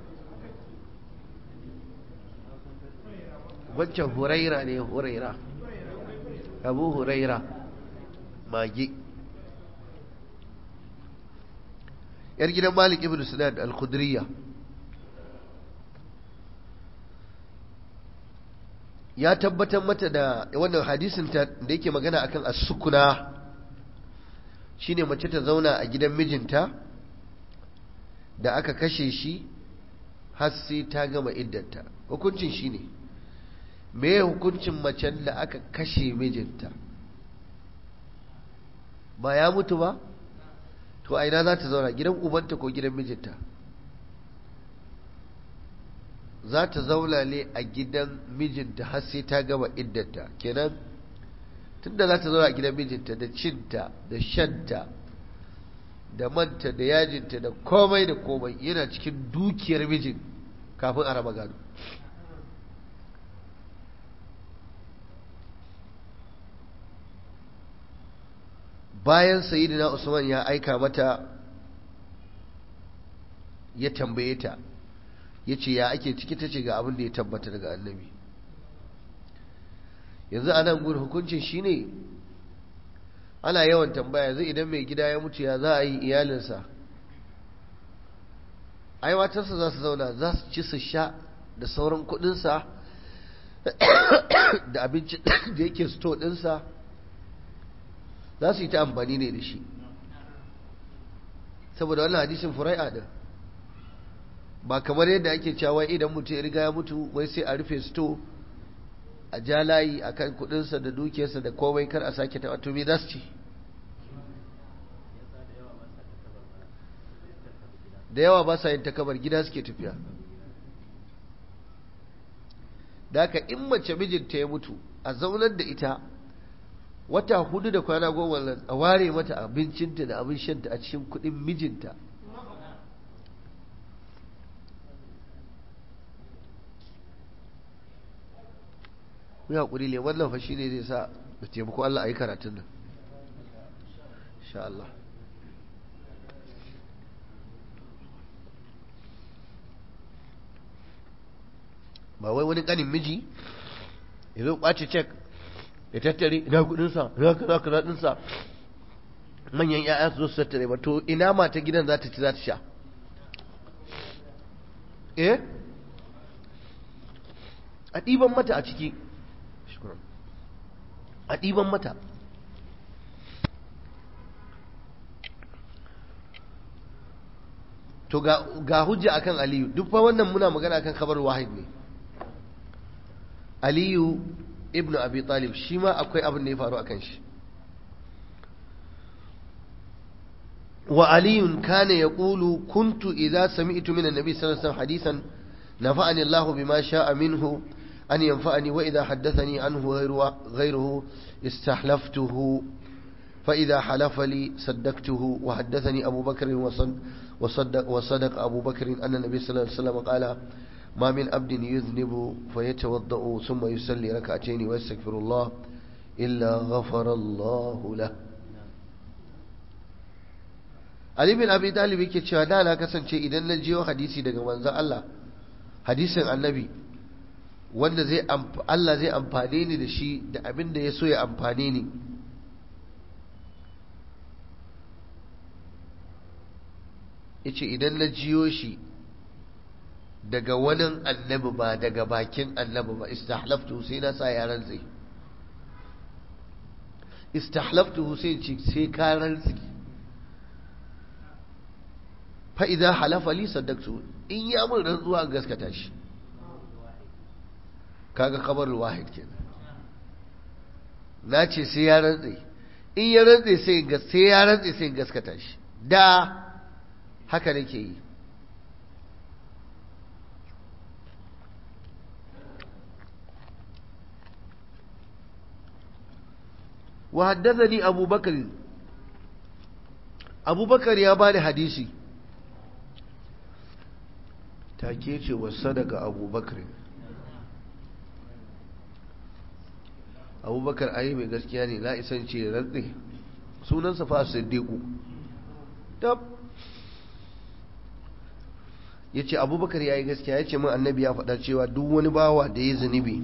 [SPEAKER 1] wancan huraira ne huraira abu huraira magi yar gidan malik ibn sinan al-khudriya ya tabbatar mata da wannan hadisin ta da yake magana akan as-sukuna shine mace ta zauna a gidan mijinta da aka kashe shi har sai ta gama iddanta hukuncin shine me hukuncin macen da aka kashe mijinta ba ya mutu ba to a ina za ta zauna gidan ubanta ko gidan mijinta za ta zauna ne a gidan mijinta har sai ta gama iddanta kenan tunda za ta zauna a gidan mijinta da cinta da shanta da manta da yajinta da komai da komai yana cikin dukiyar mijin kafin a raba gado bayan sayidina usman ya aika mata ya tambaye ta ya ce ya ake ciki ta ce ga abin da ya tabbata daga annabi yanzu a nan gudu hukuncin shi ne ana yawan tambaya yanzu idan mai gida ya mutu ya za a yi iyalinsa aiwatarsa za su zauna za su ci su sha da sauran kudinsa da abinci da yake sto dinsa za su yi ta amfani ne da shi saboda wannan hadisin furai'a din ba kamar yadda ake cewa idan mutum ya riga ya mutu wai sai a rufe sto a ja layi a kan kudinsa da dukiyarsa da komai kar a sake taɓa to me za su ci da yawa ba sa yin takabar gida suke tafiya da haka in mace mijinta ya mutu a zaunar da ita wata hudu da kwana goma a ware mata abincinta da abin shanta a cikin kudin mijinta mu haƙuri ne wannan fa ne zai sa da taimako Allah a yi karatun nan insha Allah ba wai wani ƙanin miji ya zo ƙwace cek ya tattare ina kudinsa ina kaza kaza dinsa manyan ƴaƴa su zo su tattare ba to ina mata gidan za ta ci za ta sha eh a ɗiban mata a ciki a ɗiban mata to ga hujja akan aliyu duk fa wannan muna magana akan kabar wahid ne aliyu ibnu abi talib shi ma akwai abin da ya faru akan shi wa aliyun kana yaqulu kuntu idza sami'tu min an-nabi sallallahu alaihi wasallam hadisan nafa'ani Allahu bima sha'a minhu an yanfa'ani wa idza haddathani anhu ghayruhu istahlaftuhu فإذا حلف لي صدقته وحدثني أبو بكر وصدق, وصدق أبو بكر أن النبي صلى الله عليه وسلم قال ما من عبد يذنب فيتوضأ ثم يصلي ركعتين ويستغفر الله إلا غفر الله له Ali bin Abi Talib yake cewa da na kasance idan na jiyo hadisi daga manzon Allah hadisin annabi wanda zai Allah zai amfane ni da shi da abin da ya so ya amfane ni yace idan na jiyo shi daga wani annabi ba daga bakin annabi ba istahlaftu sai na sa yaran zai istahlaftu sai ce sai ka rantsi fa idan halafa li saddaqtu in ya mun rantsuwa gaskata shi kaga kabar wahid kenan na ce sai ya rantsi in ya rantsi sai sai ya rantsi sai gaskata shi da haka nake yi وحدثني أبو بكر أبو بكر يا باني حديثي تاكيتي وصدق أبو بكر أبو بكر أي من gaskiya لا isan ce rantsi sunansa fa siddiqu tab yace abubakar yayi gaskiya yace min annabi ya faɗa cewa duk wani bawa da ya zunubi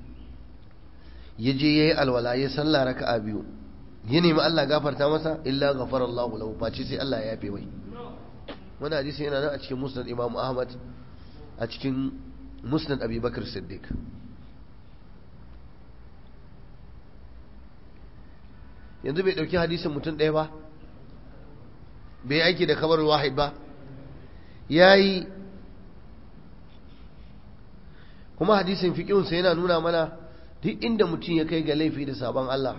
[SPEAKER 1] ya je ya yi alwala ya salla raka'a biyu ya nemi Allah gafarta masa illa ghafara Allah lahu face sai Allah ya yafe mai wannan hadisi yana nan a cikin musnad Imam Ahmad a cikin musnad Abi Bakr Siddiq yanzu bai dauki hadisin mutum ɗaya ba bai aiki da kabar wahid ba yayi kuma hadisin fiqhunsa yana nuna mana duk inda mutum ya kai ga laifi da sabon Allah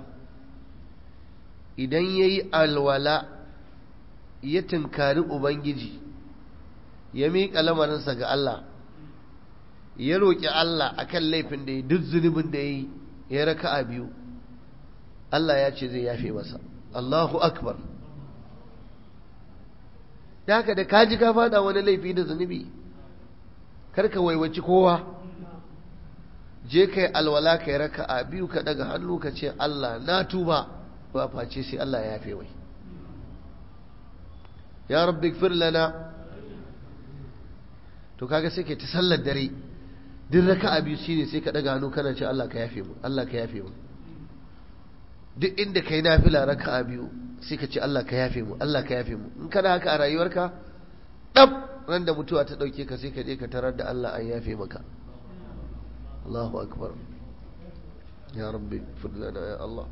[SPEAKER 1] idan ya yi alwala ya tunkari Ubangiji ya miƙa lamarinsa ga Allah ya roƙi Allah akan laifin da ya duk zunubin da ya yi ya raka a biyu Allah ya ce zai yafe masa Allahu akbar da haka da kaji ka fada wani laifi da zunubi karka waiwaci kowa je kai alwala kai raka a biyu ka daga hannu ka ce Allah na tuba ba face sai Allah ya yafe wai ya rabbi gfir lana to kaga sai kai ta sallar dare duk raka'a biyu shine sai ka daga hannu kana ce Allah ka yafe mu Allah ka yafe mu duk inda kai nafila raka'a biyu sai ka ce Allah ka yafe mu Allah ka yafe mu in kana haka a rayuwarka dab ran da mutuwa ta dauke ka sai ka je ka tarar da Allah an yafe maka Allahu akbar ya rabbi fadlana ya Allah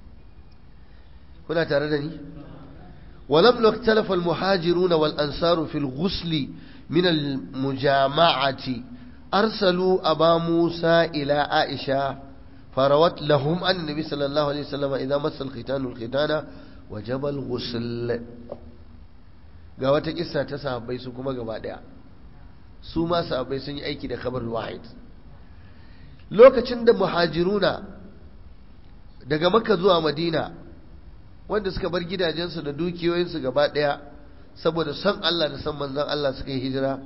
[SPEAKER 1] kuna tare da ni ولم اختلف المهاجرون والأنصار في الغسل من المجامعة أرسلوا أبا موسى إلى عائشة فروت لهم أن النبي صلى الله عليه وسلم إذا مس الختان الختان وجب الغسل ga wata kissa ta sahabbai su kuma gaba daya su ma sahabbai sun yi aiki da khabar wahid lokacin da muhajiruna daga makka zuwa madina wanda suka bar gidajensu da dukiyoyinsu gaba daya saboda son Allah da son manzon Allah suka yi hijira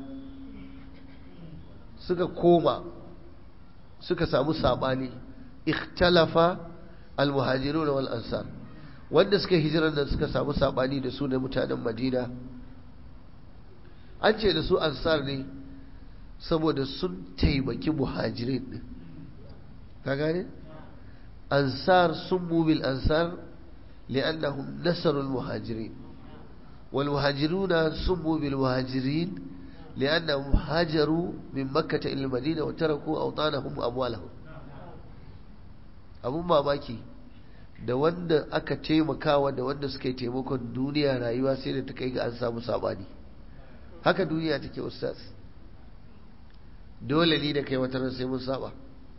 [SPEAKER 1] suka koma suka samu sabani ikhtalafa almuhajirun wal ansar wanda suka hijirar da suka samu sabani da su da mutanen Madina an ce da su ansar ne saboda sun taimaki muhajirin din ka gane ansar sun bil ansar li'annahum nasarul muhajirin wal muhajiruna summu bil muhajirin لأنهم هاجروا من مكة إلى المدينة وتركوا أوطانهم وأموالهم abun mamaki da wanda aka taimakawa da wanda suka yi taimakon duniya rayuwa sai da ta kai ga an samu sabani haka duniya take ustaz dole ne da kai wata ran sai mun saba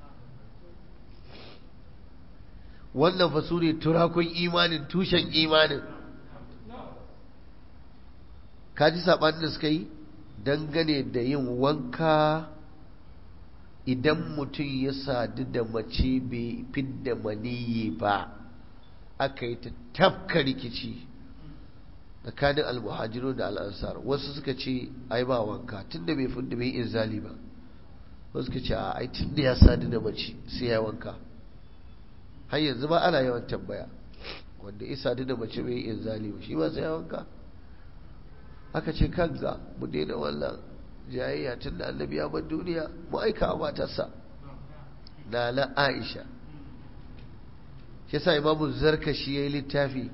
[SPEAKER 1] wannan fa su ne turakun imanin tushen imanin ka ji sabanin da suka yi dangane da yin wanka idan mutum ya sadu da mace bai fidda maniyi ba aka yi ta tafka rikici tsakanin almuhajiru da al'ansar wasu suka ce ai ba wanka tun da bai fidda bai inzali ba wasu suka ce a ai tun da ya sadu da mace sai ya wanka har yanzu ba ana yawan tambaya wanda ya sadu da mace bai inzali ba shi ba sai ya wanka aka ce kanka mu daina wannan jayayya tun da annabi ya bar duniya mu aika a matarsa na na aisha shi sa imamu zarkashi ya yi littafi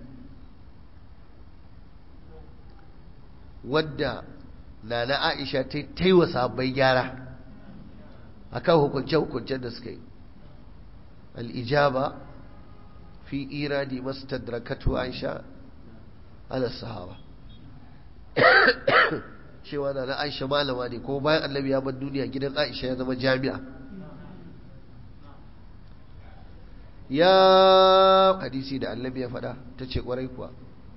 [SPEAKER 1] wadda na na aisha ta yi wa sabbai gyara a kan hukunce-hukuncen da suka yi al'ijaba fi iradi masu tadrakatu aisha ala sahaba cewa na Aisha malama ne ko bayan annabi ya bar duniya gidan Aisha ya zama jami'a ya hadisi da annabi ya faɗa ta ce ƙwarai kuwa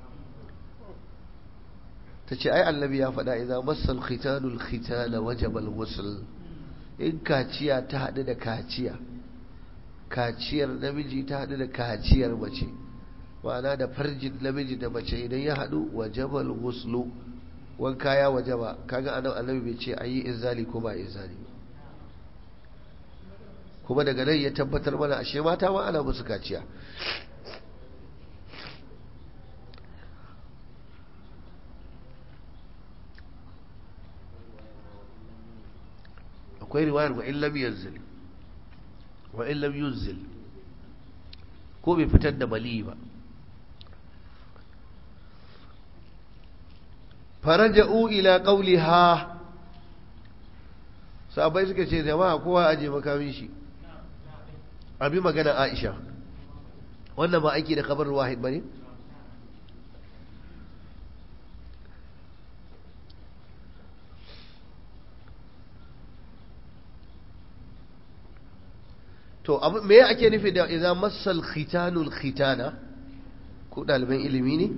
[SPEAKER 1] ta ce ai annabi ya faɗa idan masal khitanul khitana wajabal ghusl in kaciya ta haɗu da kaciya kaciyar namiji ta haɗu da kaciyar mace ma'ana da farjin namiji da mace idan ya haɗu wajabal ghuslu wanka ya wajaba kaga anan annabi bai ce ayi inzali ko ba inzali kuma daga nan ya tabbatar mana ashe mata ma ana musu kaciya akwai riwayar wa illam yanzil wa illam yunzil ko bai fitar da mali ba faraja'u ila qawliha sahabbai suka ce jama'a kowa aje makamin shi abi magana Aisha wannan ba aiki da kabar wahid bane to abu me ake nufi da idza massal khitanul khitana ko daliban ilimi ne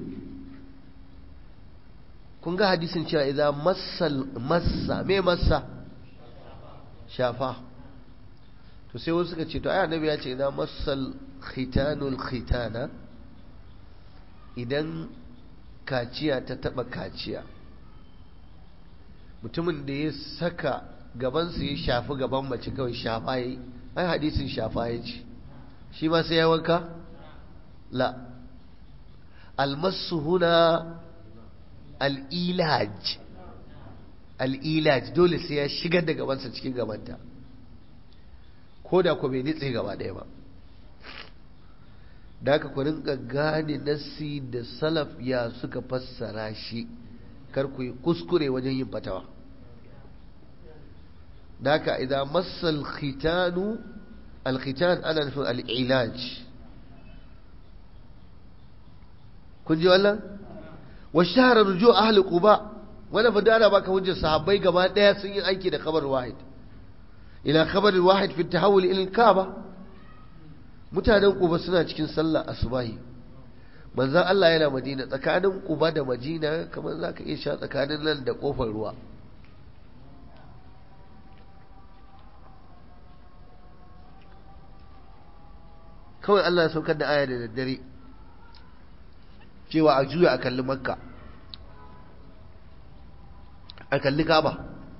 [SPEAKER 1] kun ga hadisin cewa idan massal massa me massa shafa to sai wasu suka ce to ai annabi ya ce idan massal khitanul khitana idan kaciya ta taba kaciya mutumin da ya saka gabansa ya shafi gaban mace kawai shafa yi ai hadisin shafa ya ce shi ma sai ya wanka la almasu huna al'ilaj al'ilaj dole sai ya shigar da gabansa cikin gabanta ko da ku bai nitse gaba ɗaya ba da aka ku rinka gane nassi da salaf ya suka fassara shi kar ku yi kuskure wajen yin fatawa da haka idan masal khitanu alkhitan ana nufin al'ilaj kun ji wannan wa shahara rujo ahli quba wani fadana baka hujjar sahabbai gaba daya sun yi aiki da khabar wahid ila khabar wahid fi tahawul ila kaaba mutanen quba suna cikin sallah asubahi manzon Allah yana Madina tsakanin quba da Madina kamar zaka iya sha tsakanin nan da kofar ruwa kawai Allah ya saukar da aya da daddare cewa a juya a kalli makka a kalli kaba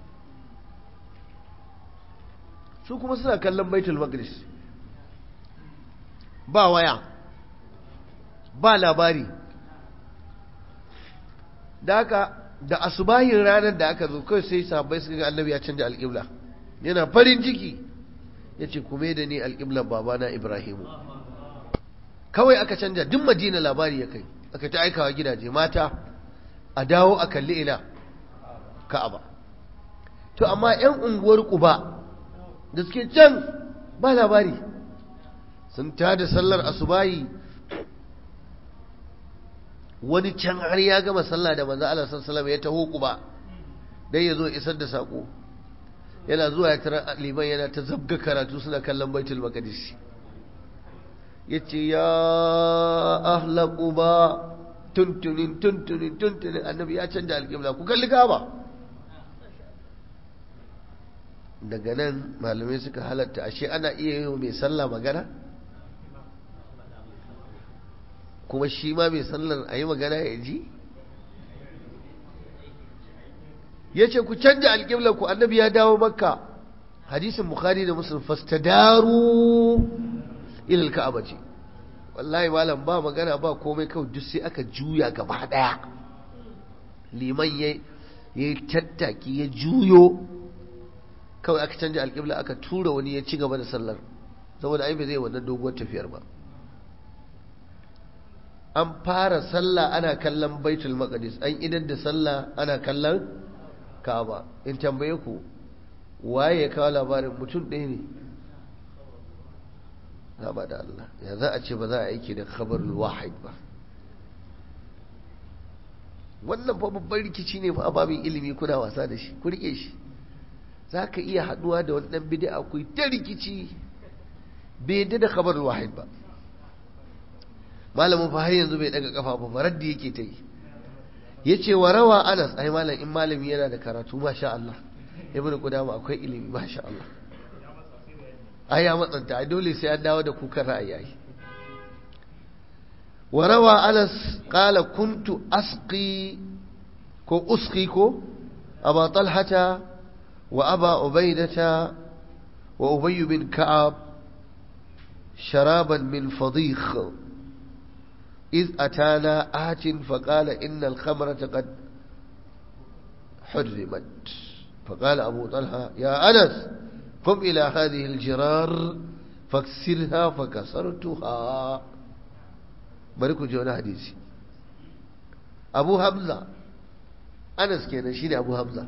[SPEAKER 1] su kuma suna kallon baitul maqdis ba waya ba labari da haka da asubahin ranar da aka zo kawai sai sahabbai suka ga annabi ya canja alƙibla yana farin ciki ya ce kuma da ni alƙiblar babana ibrahimu kawai aka canja duk madina labari ya kai aka ta aikawa gidaje mata a dawo a kalli ina ka'aba to amma 'yan unguwar kuba da suke can ba labari sun tada sallar asubahi wani can har ya gama sallah da manzo Allah sallallahu ya taho kuba dai yazo isar da sako yana zuwa ya tara liman yana ta zabga karatu suna kallon baitul maqdis yace ya ahla quba tuntunin tuntunin tuntunin annabi ya canja alƙibla ku kalli kaba daga nan malamai suka halatta ashe ana iya yi mai sallah magana kuma shi ma mai sallar a yi magana ya ji ya ce ku canja alƙiblar ku annabi ya dawo makka hadisin bukhari da muslim fastadaru ilal ka'aba ce wallahi malam ba magana ba komai kawai duk sai aka juya gaba daya liman ya yi tattaki ya juyo kawai aka canja alƙibla aka tura wani ya ci gaba da sallar saboda ai bai zai wannan doguwar tafiyar ba an fara sallah ana kallon baitul maqdis an idan da sallah ana kallon ka'aba in tambaye ku waye ya kawo labarin mutum ɗaya ne na ba da Allah ya za a ce ba za a aiki da khabarul wahid ba wannan fa babban rikici ne fa babin ilimi kuna wasa da shi ku rike shi za ka iya haduwa da wani dan bid'a ku ta rikici bai yadda da khabarul wahid ba malamin fa har yanzu bai daga kafa ba faraddi yake ta yi yace wa rawa Anas ai malam in malami yana da karatu masha Allah ibnu qudama akwai ilimi masha Allah ai ya matsanta ai dole sai an dawo da kukan ra'ayi ai wa rawa Anas qala kuntu asqi ko usqi ko aba talhata wa aba ubaidata wa ubay bin ka'ab sharaban min fadikh إذ أتانا آت فقال إن الخمرة قد حرمت فقال أبو طلحة يا أنس قم إلى هذه الجرار فاكسرها فكسرتها بركو جونا حديثي أبو حمزة أنس كان شيني أبو حمزة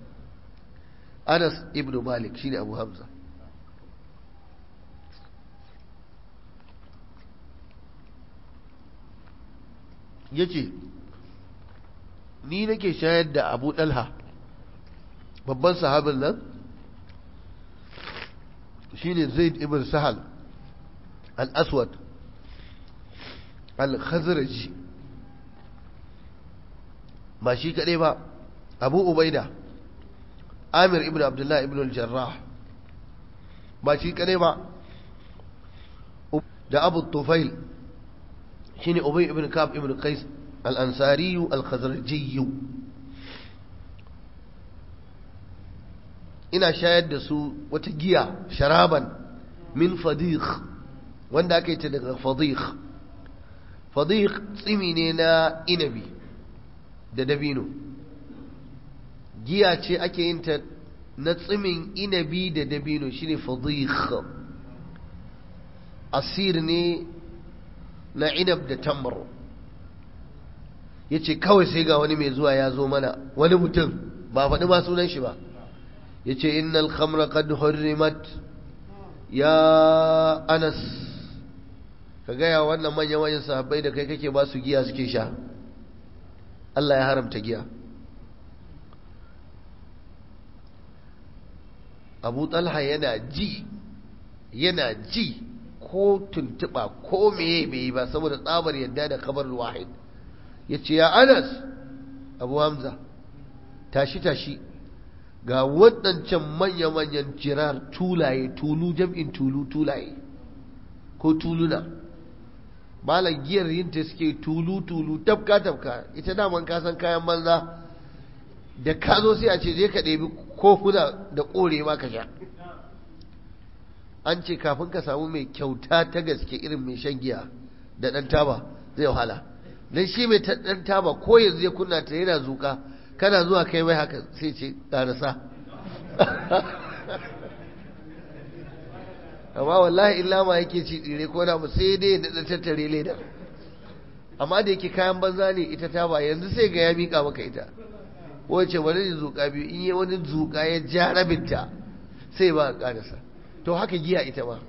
[SPEAKER 1] أنس ابن مالك شيني أبو حمزة ya ce ni nake shayar da abu ɗalha babban sahabin nan shine zaid ibn sahal al-aswad al-khazraji ba shi kaɗai ba abu ubaida amir ibn abdullah ibn al-jarrah ba shi kaɗai ba da abu tufail shine ubay ibn kab ibn qais al-ansari al-khazraji ina shayar da su wata giya sharaban min fadikh wanda aka yi ta daga fadikh fadikh tsimi ne na inabi da dabino giya ce ake yin ta na tsimin inabi da dabino shine fadikh asir ne na inab da tamar ya ce kawai sai ga wani mai zuwa ya zo mana wani mutum ba faɗi ba sunan shi ba ya ce innal khamra qad hurrimat ya anas ka gaya wannan manyan manyan sahabbai da kai kake ba su giya suke sha Allah ya haramta giya abu talha yana ji yana ji ko tuntuɓa ko meye bai yi ba saboda tsabar yadda da kabar wahid ya ce ya anas abu hamza tashi tashi ga waɗancan manya-manyan jirar tulaye tulu jam'in tulu tulaye ko tuluna malam giyar yinta suke tulu-tulu tafka-tafka ita daman kasan kayan banza da ka zo sai a ce je ka ɗebi kofuna da ƙore ma ka sha an ce kafin ka samu mai kyauta ta gaske irin mai shan giya da ɗan taba zai wahala don shi mai ɗan taba ko yanzu ya kunna ta yana zuƙa kana zuwa kai mai haka sai ce ƙarasa amma wallahi illa ma yake ci tsire ko na mu sai dai da tattare leda amma da yake kayan banza ne ita taba yanzu sai ga ya miƙa maka ita wace wani zuƙa biyu in yi wani zuƙa ya ja rabinta sai ba a ƙarasa to haka giya ita ma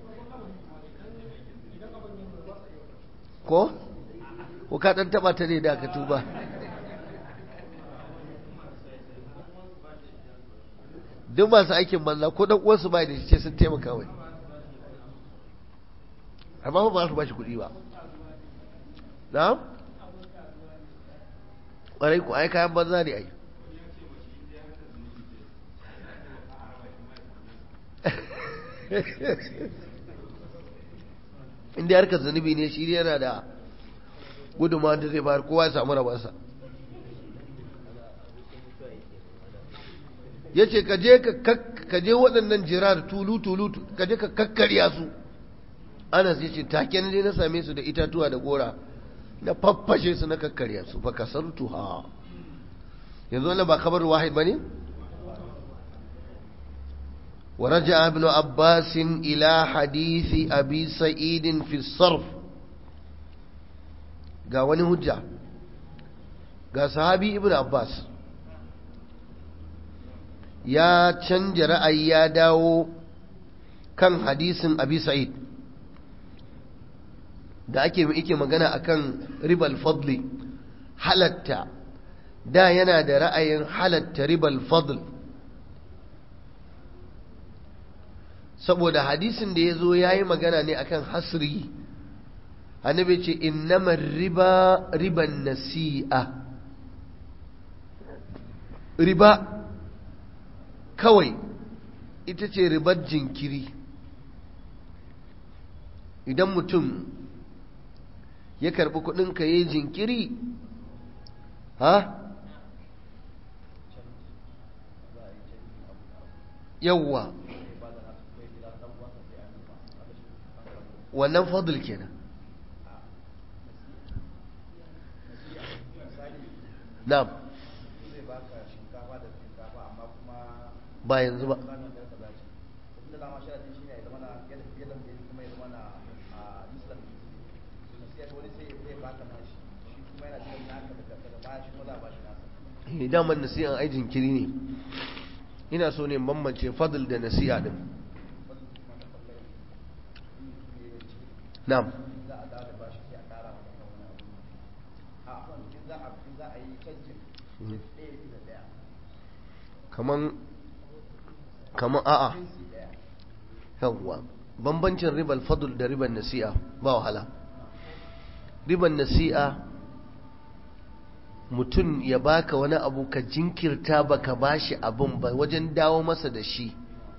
[SPEAKER 1] ko? ko ka ɗan taɓa ta ne da ka tuba duk masu aikin banza ko ɗan uwansu ba da shi ce sun taimaka wai amma ba su ba shi kuɗi ba na? ƙwarai ku ai kayan banza ne ai inda harkar zunubi ne shi yana da gudunmawa da zai bayar kowa ya samu rabarsa ya ce ka je waɗannan jirar tulu-tulu ka je ka kakkarya su anas ya ce take ne na same su da itatuwa da gora na faffashe su na kakkarya su fa kasartu ha yanzu wannan ba kabar wahid ba ne? ورجع ابن عباس إلى حديث أبي سعيد في الصرف قاوني هجة قال صحابي ابن عباس يا تشنجر أي يا داو كان حديث أبي سعيد da ake ike magana akan ribal fadli halatta da yana da ra'ayin halatta ribal fadl saboda hadisin da ya zo ya yi magana ne akan hasri annabi ce innamar riba riban nasi'a riba kawai ita ce ribar jinkiri idan mutum ya karbi kudin ka yi jinkiri ha yawwa wannan fadl kenan na'am ba yanzu ba daman nasi'an ai jinkiri ne ina so ne bambance fadl da nasi'a din na'am kaman kaman a'a yawwa bambancin ribar fadl da ribar nasi'a ba wahala ribar nasi'a mutum ya baka wani abu ka jinkirta baka bashi abin ba wajen dawo masa da shi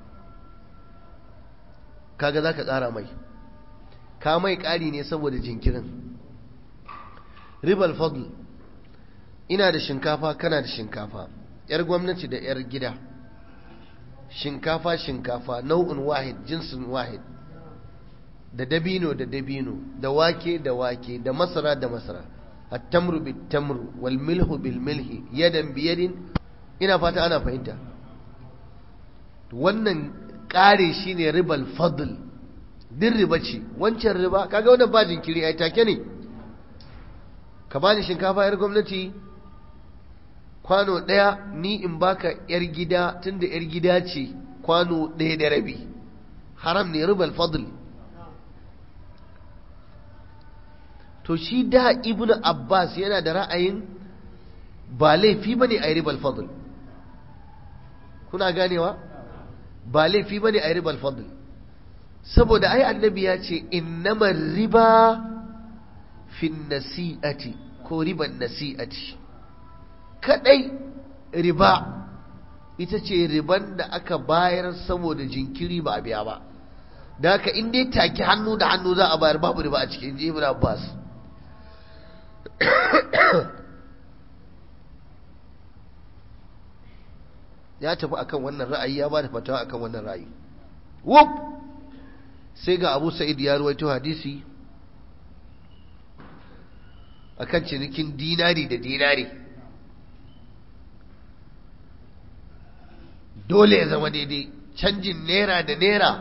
[SPEAKER 1] kaga za ka ƙara mai ka mai ƙari ne saboda jinkirin ribar fadl ina da shinkafa kana da shinkafa yar gwamnati da yar gida shinkafa shinkafa nau'in wahid jinsin wahid da dabino da dabino da wake da wake da masara da masara التمر بالتمر والملح بالملح يدا بيد ina fata ana fahimta wannan ƙare shi ne ribal fadl din riba ce wancan riba kaga wannan ba jinkiri ai take ne ka bani shinkafa yar gwamnati kwano ɗaya ni in baka yar gida tunda yar gida ce kwano ɗaya da rabi haram ne ribal fadl to shi da ibnu abbas yana da ra'ayin ba laifi bane a ribal fadl kuna ganewa ba laifi bane a ribal fadl saboda ai annabi ya ce innamar riba fin nasi'ati ko riban nasi'ati kadai riba ita ce riban da aka bayar saboda jinkiri ba a biya ba da haka in dai take hannu da hannu za a bayar babu riba a cikin ibn abbas ya tafi akan wannan ra'ayi ya ba da fatawa akan wannan ra'ayi wuf sai ga abu sa'id ya ruwaito hadisi akan cinikin dinari da dinari dole ya zama daidai canjin naira da naira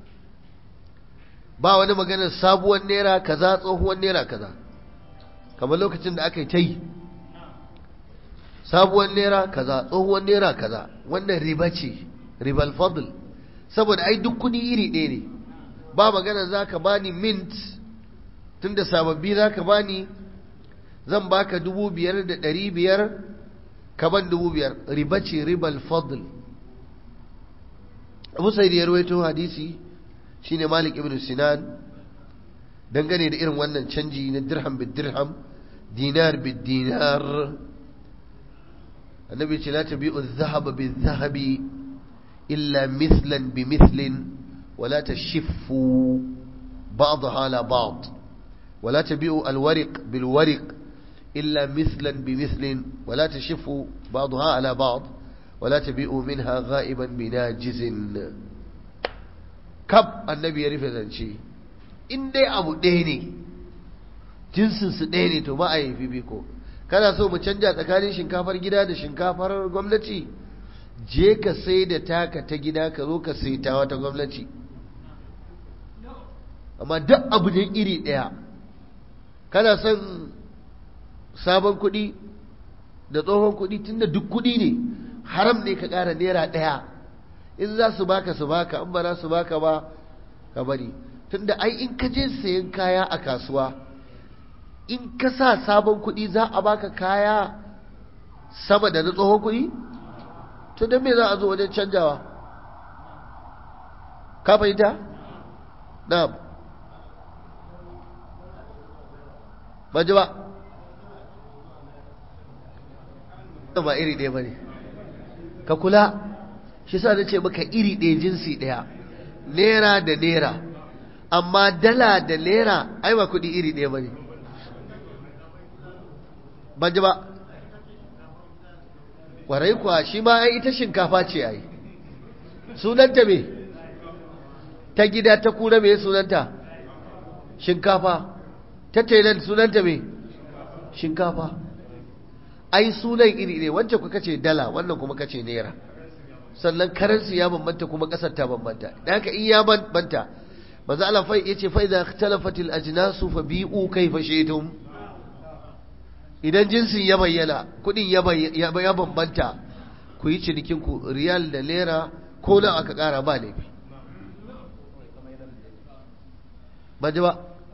[SPEAKER 1] ba wani maganar sabuwar naira kaza tsohuwar naira kaza kamar lokacin da aka yi ta yi sabuwar naira kaza tsohuwar naira kaza wannan riba ce ribal fadl saboda ai duk kudi iri ɗaya ne ba magana za ka bani mint tunda sababbi za ka bani zan baka dubu biyar da ɗari biyar ka ban dubu biyar riba ce ribal fadl abu sai da ya rawaito hadisi shine malik ibn sinan dangane da irin wannan canji na dirham bid dirham dinar bid dinar annabi ce la tabi'u adh-dhahaba bidh-dhahabi illa mithlan bimithlin ولا تشفوا بعضها على بعض ولا تبيعوا الورق بالورق إلا مثلا بمثل ولا تشفوا بعضها على بعض ولا تبيعوا منها غائبا بناجز كب النبي يعرف ذنشي in dai abu ɗaya ne jinsinsu ɗaya ne to ba a yi fifiko kana so mu canja tsakanin shinkafar gida da shinkafar gwamnati je ka sai da taka ta gida ka zo ka sai ta wata gwamnati amma duk abu ne iri ɗaya kana son sabon kuɗi da tsohon kuɗi tunda duk kuɗi ne haram ne ka ƙara naira ɗaya in za su baka su baka in ba za su baka ba ka bari tunda ai in ka je sayan kaya a kasuwa in ka sa sabon kuɗi za a baka kaya sama da na tsohon kuɗi to don me za a zo wajen canjawa ka fahimta? na'am ba ji ba ba iri ɗaya ba ne ka kula shi sa na ce maka iri ɗaya jinsi ɗaya naira da naira amma dala da naira ai ba kuɗi iri ɗaya ba ne ban ji ba ƙwarai kuwa shi ma ai ita shinkafa ce ai sunanta me ta gida ta kura me sunanta shinkafa ta tailan sunanta me shinkafa ai sunan iri ne wancan kuka ce dala wannan kuma kace naira sannan karansu ya bambanta kuma kasar ta bambanta da haka in ya bambanta manzo Allah fa yace fa idza ikhtalafat al ajnasu fa bi'u kayfa shi'tum idan jinsin ya bayyana kudin ya ya bambanta ku yi cinikin ku riyal da naira ko nan aka kara ba laifi ba ji ba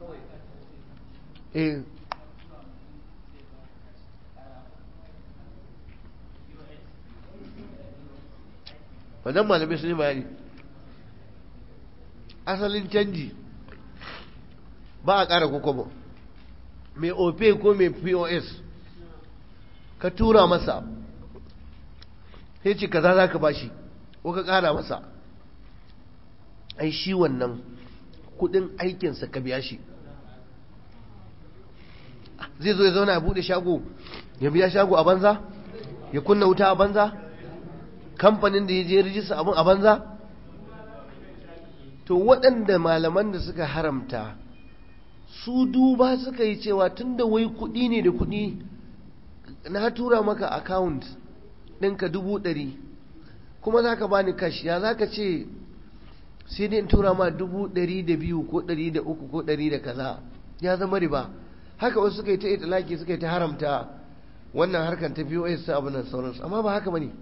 [SPEAKER 1] eh wannan malamai sun yi bayani asalin canji ba a ƙara kokobo mai ope ko mai pos ka tura masa sai ce kaza za ka bashi ko ka ƙara masa ai shi wannan kudin aikinsa ka biya shi zai zo ya zauna ya bude shago ya biya shago a banza ya kunna wuta a banza kamfanin da ya je rijista abin a banza to waɗanda malaman da suka haramta su duba suka yi cewa tun da wai kuɗi ne da kuɗi na tura maka account ɗinka dubu ɗari kuma za ka bani kashi ya za ka ce sai dai in tura ma dubu ɗari da biyu ko ɗari da uku ko ɗari da kaza ya zama riba haka wasu suka yi ta itilaki suka yi ta haramta wannan harkar ta biyo su abu nan sauransu amma ba haka bane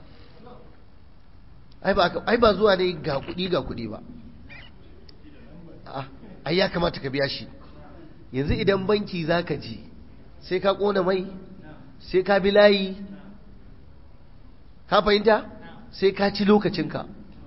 [SPEAKER 1] ai ba zuwa ne ga kuɗi ga kuɗi ba ai ya kamata ka biya shi yanzu idan banki za ka ji sai ka ƙona mai sai ka bi layi ka fahimta sai ka ci lokacinka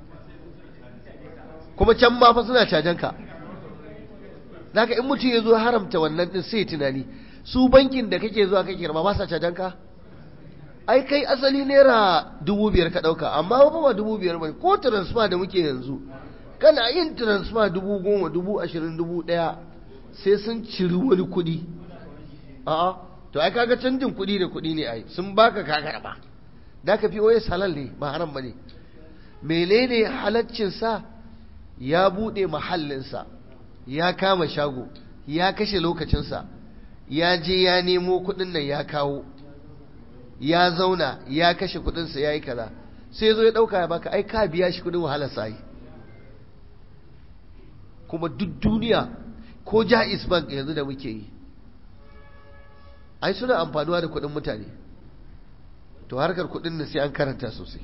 [SPEAKER 1] kuma can ma fa suna cajanka ka in mutum ya zo haramta wannan din sai tunani su bankin da kake zuwa kake karba ba sa cajanka ai kai asali naira dubu biyar ka ɗauka amma ba ba dubu biyar ba ko transfer da muke yanzu kana yin transfer dubu goma dubu ashirin dubu ɗaya sai sun ciri wani kuɗi a'a to ai kaga canjin kuɗi da kuɗi ne ai sun baka ka karba da ka fi oye halal ne ba haram ba ne menene halaccinsa ya buɗe mahallinsa ya kama shago ya kashe lokacinsa ya je ya nemo kuɗin nan ya kawo ya zauna ya kashe kuɗinsa ya yi kaza sai zo ya ɗauka ya baka ai ka biya shi kuɗin wahalarsa yi kuma duk duniya ko ja'is bank yanzu da muke yi ai suna amfanuwa da kuɗin mutane to harkar kuɗin nan sai an karanta sosai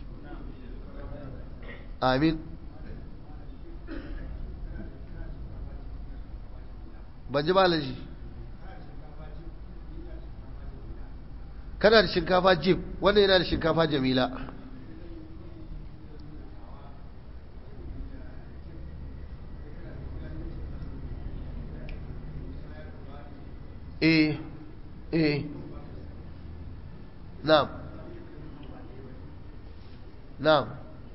[SPEAKER 1] amin ban ji malaji kana da shinkafa jib wannan yana da shinkafa jamila eh eh na'am na'am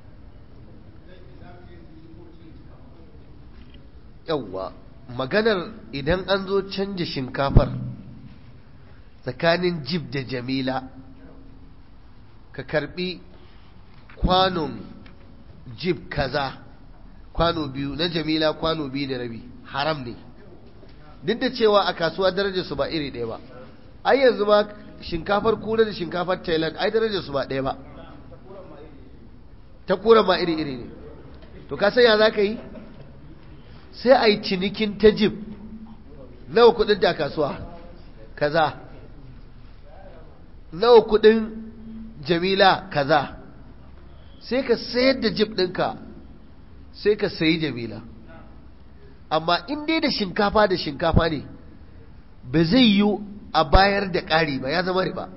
[SPEAKER 1] yawwa maganar idan an zo canja shinkafar tsakanin jib da jamila ka karbi kwanon jib kaza kwano biyu na jamila kwano biyu da rabi haram ne duk da cewa a kasuwa darajar su ba iri ɗaya ba ai yanzu ma shinkafar kura da shinkafar thailand ai darajar su ba ɗaya ba ta kura ma iri iri ne to ka ya za ka yi sai a yi cinikin ta jib nawa kudin da kasuwa kaza nawa kudin jamila kaza sai ka sayar da jib ɗinka sai ka sayi jamila amma in dai da shinkafa da shinkafa ne ba zai yi a bayar da ƙari ba ya zama riba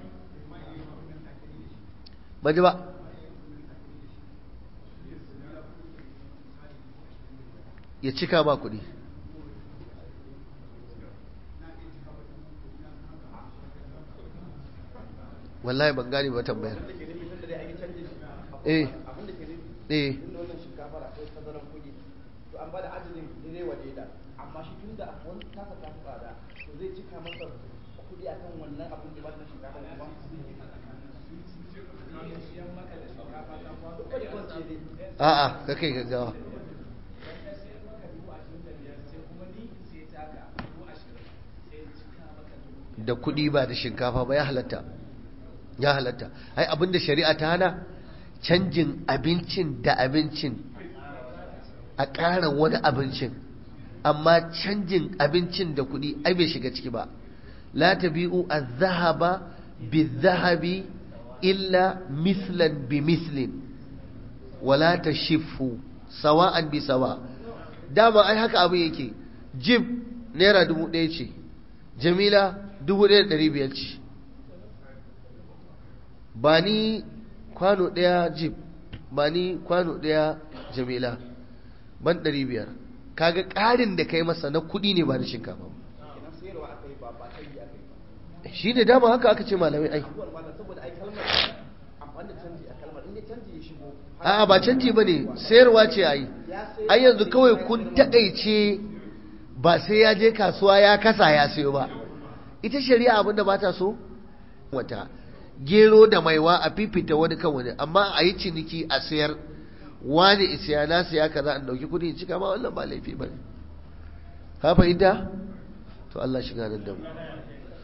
[SPEAKER 1] ba ji ba ya cika ba kuɗi wallahi ban gane ba tambayar eh eh
[SPEAKER 2] an bada adadin zai waje da amma shi tun da wani tasa ta fi tsada to zai cika masa kuɗi akan wannan abin da ba na shinkafa kuma
[SPEAKER 1] a'a ka kai gaggawa da kuɗi ba da shinkafa ba ya halatta ya halatta ai abinda shari'a ta hana canjin abincin da abincin a ƙara wani abincin amma canjin abincin da kuɗi ai bai shiga ciki ba la tabi'u az-zahaba biz-zahabi illa mislan bi mislin wala tashifu sawa'an bi sawa dama ai haka abu yake jib naira dubu ɗaya ce jamila dubu ɗaya da ɗari biyar ce ba ni kwano ɗaya jib ba ni kwano ɗaya jamila ban ɗari biyar kaga ƙarin da kai masa na kuɗi ne ba da shinkafa
[SPEAKER 2] kenan sayarwa aka yi ba ba kai aka yi ba
[SPEAKER 1] shi da dama haka aka ce malamai ai
[SPEAKER 2] abubuwan malam saboda ai kalmar amfani da canji a kalmar inda canji ya shigo
[SPEAKER 1] a'a ba canji ba ne sayarwa ce ai ai yanzu kawai kun taƙaice ba sai ya je kasuwa ya kasa ya sayo ba ita shari'a abinda ba ta so wata gero da maiwa a fifita wani kan wani amma a yi ciniki a sayar wani isiya na siya kaza an dauki kudi cika ma wannan ba laifi ba ne ka fahimta to Allah shiga nan da mu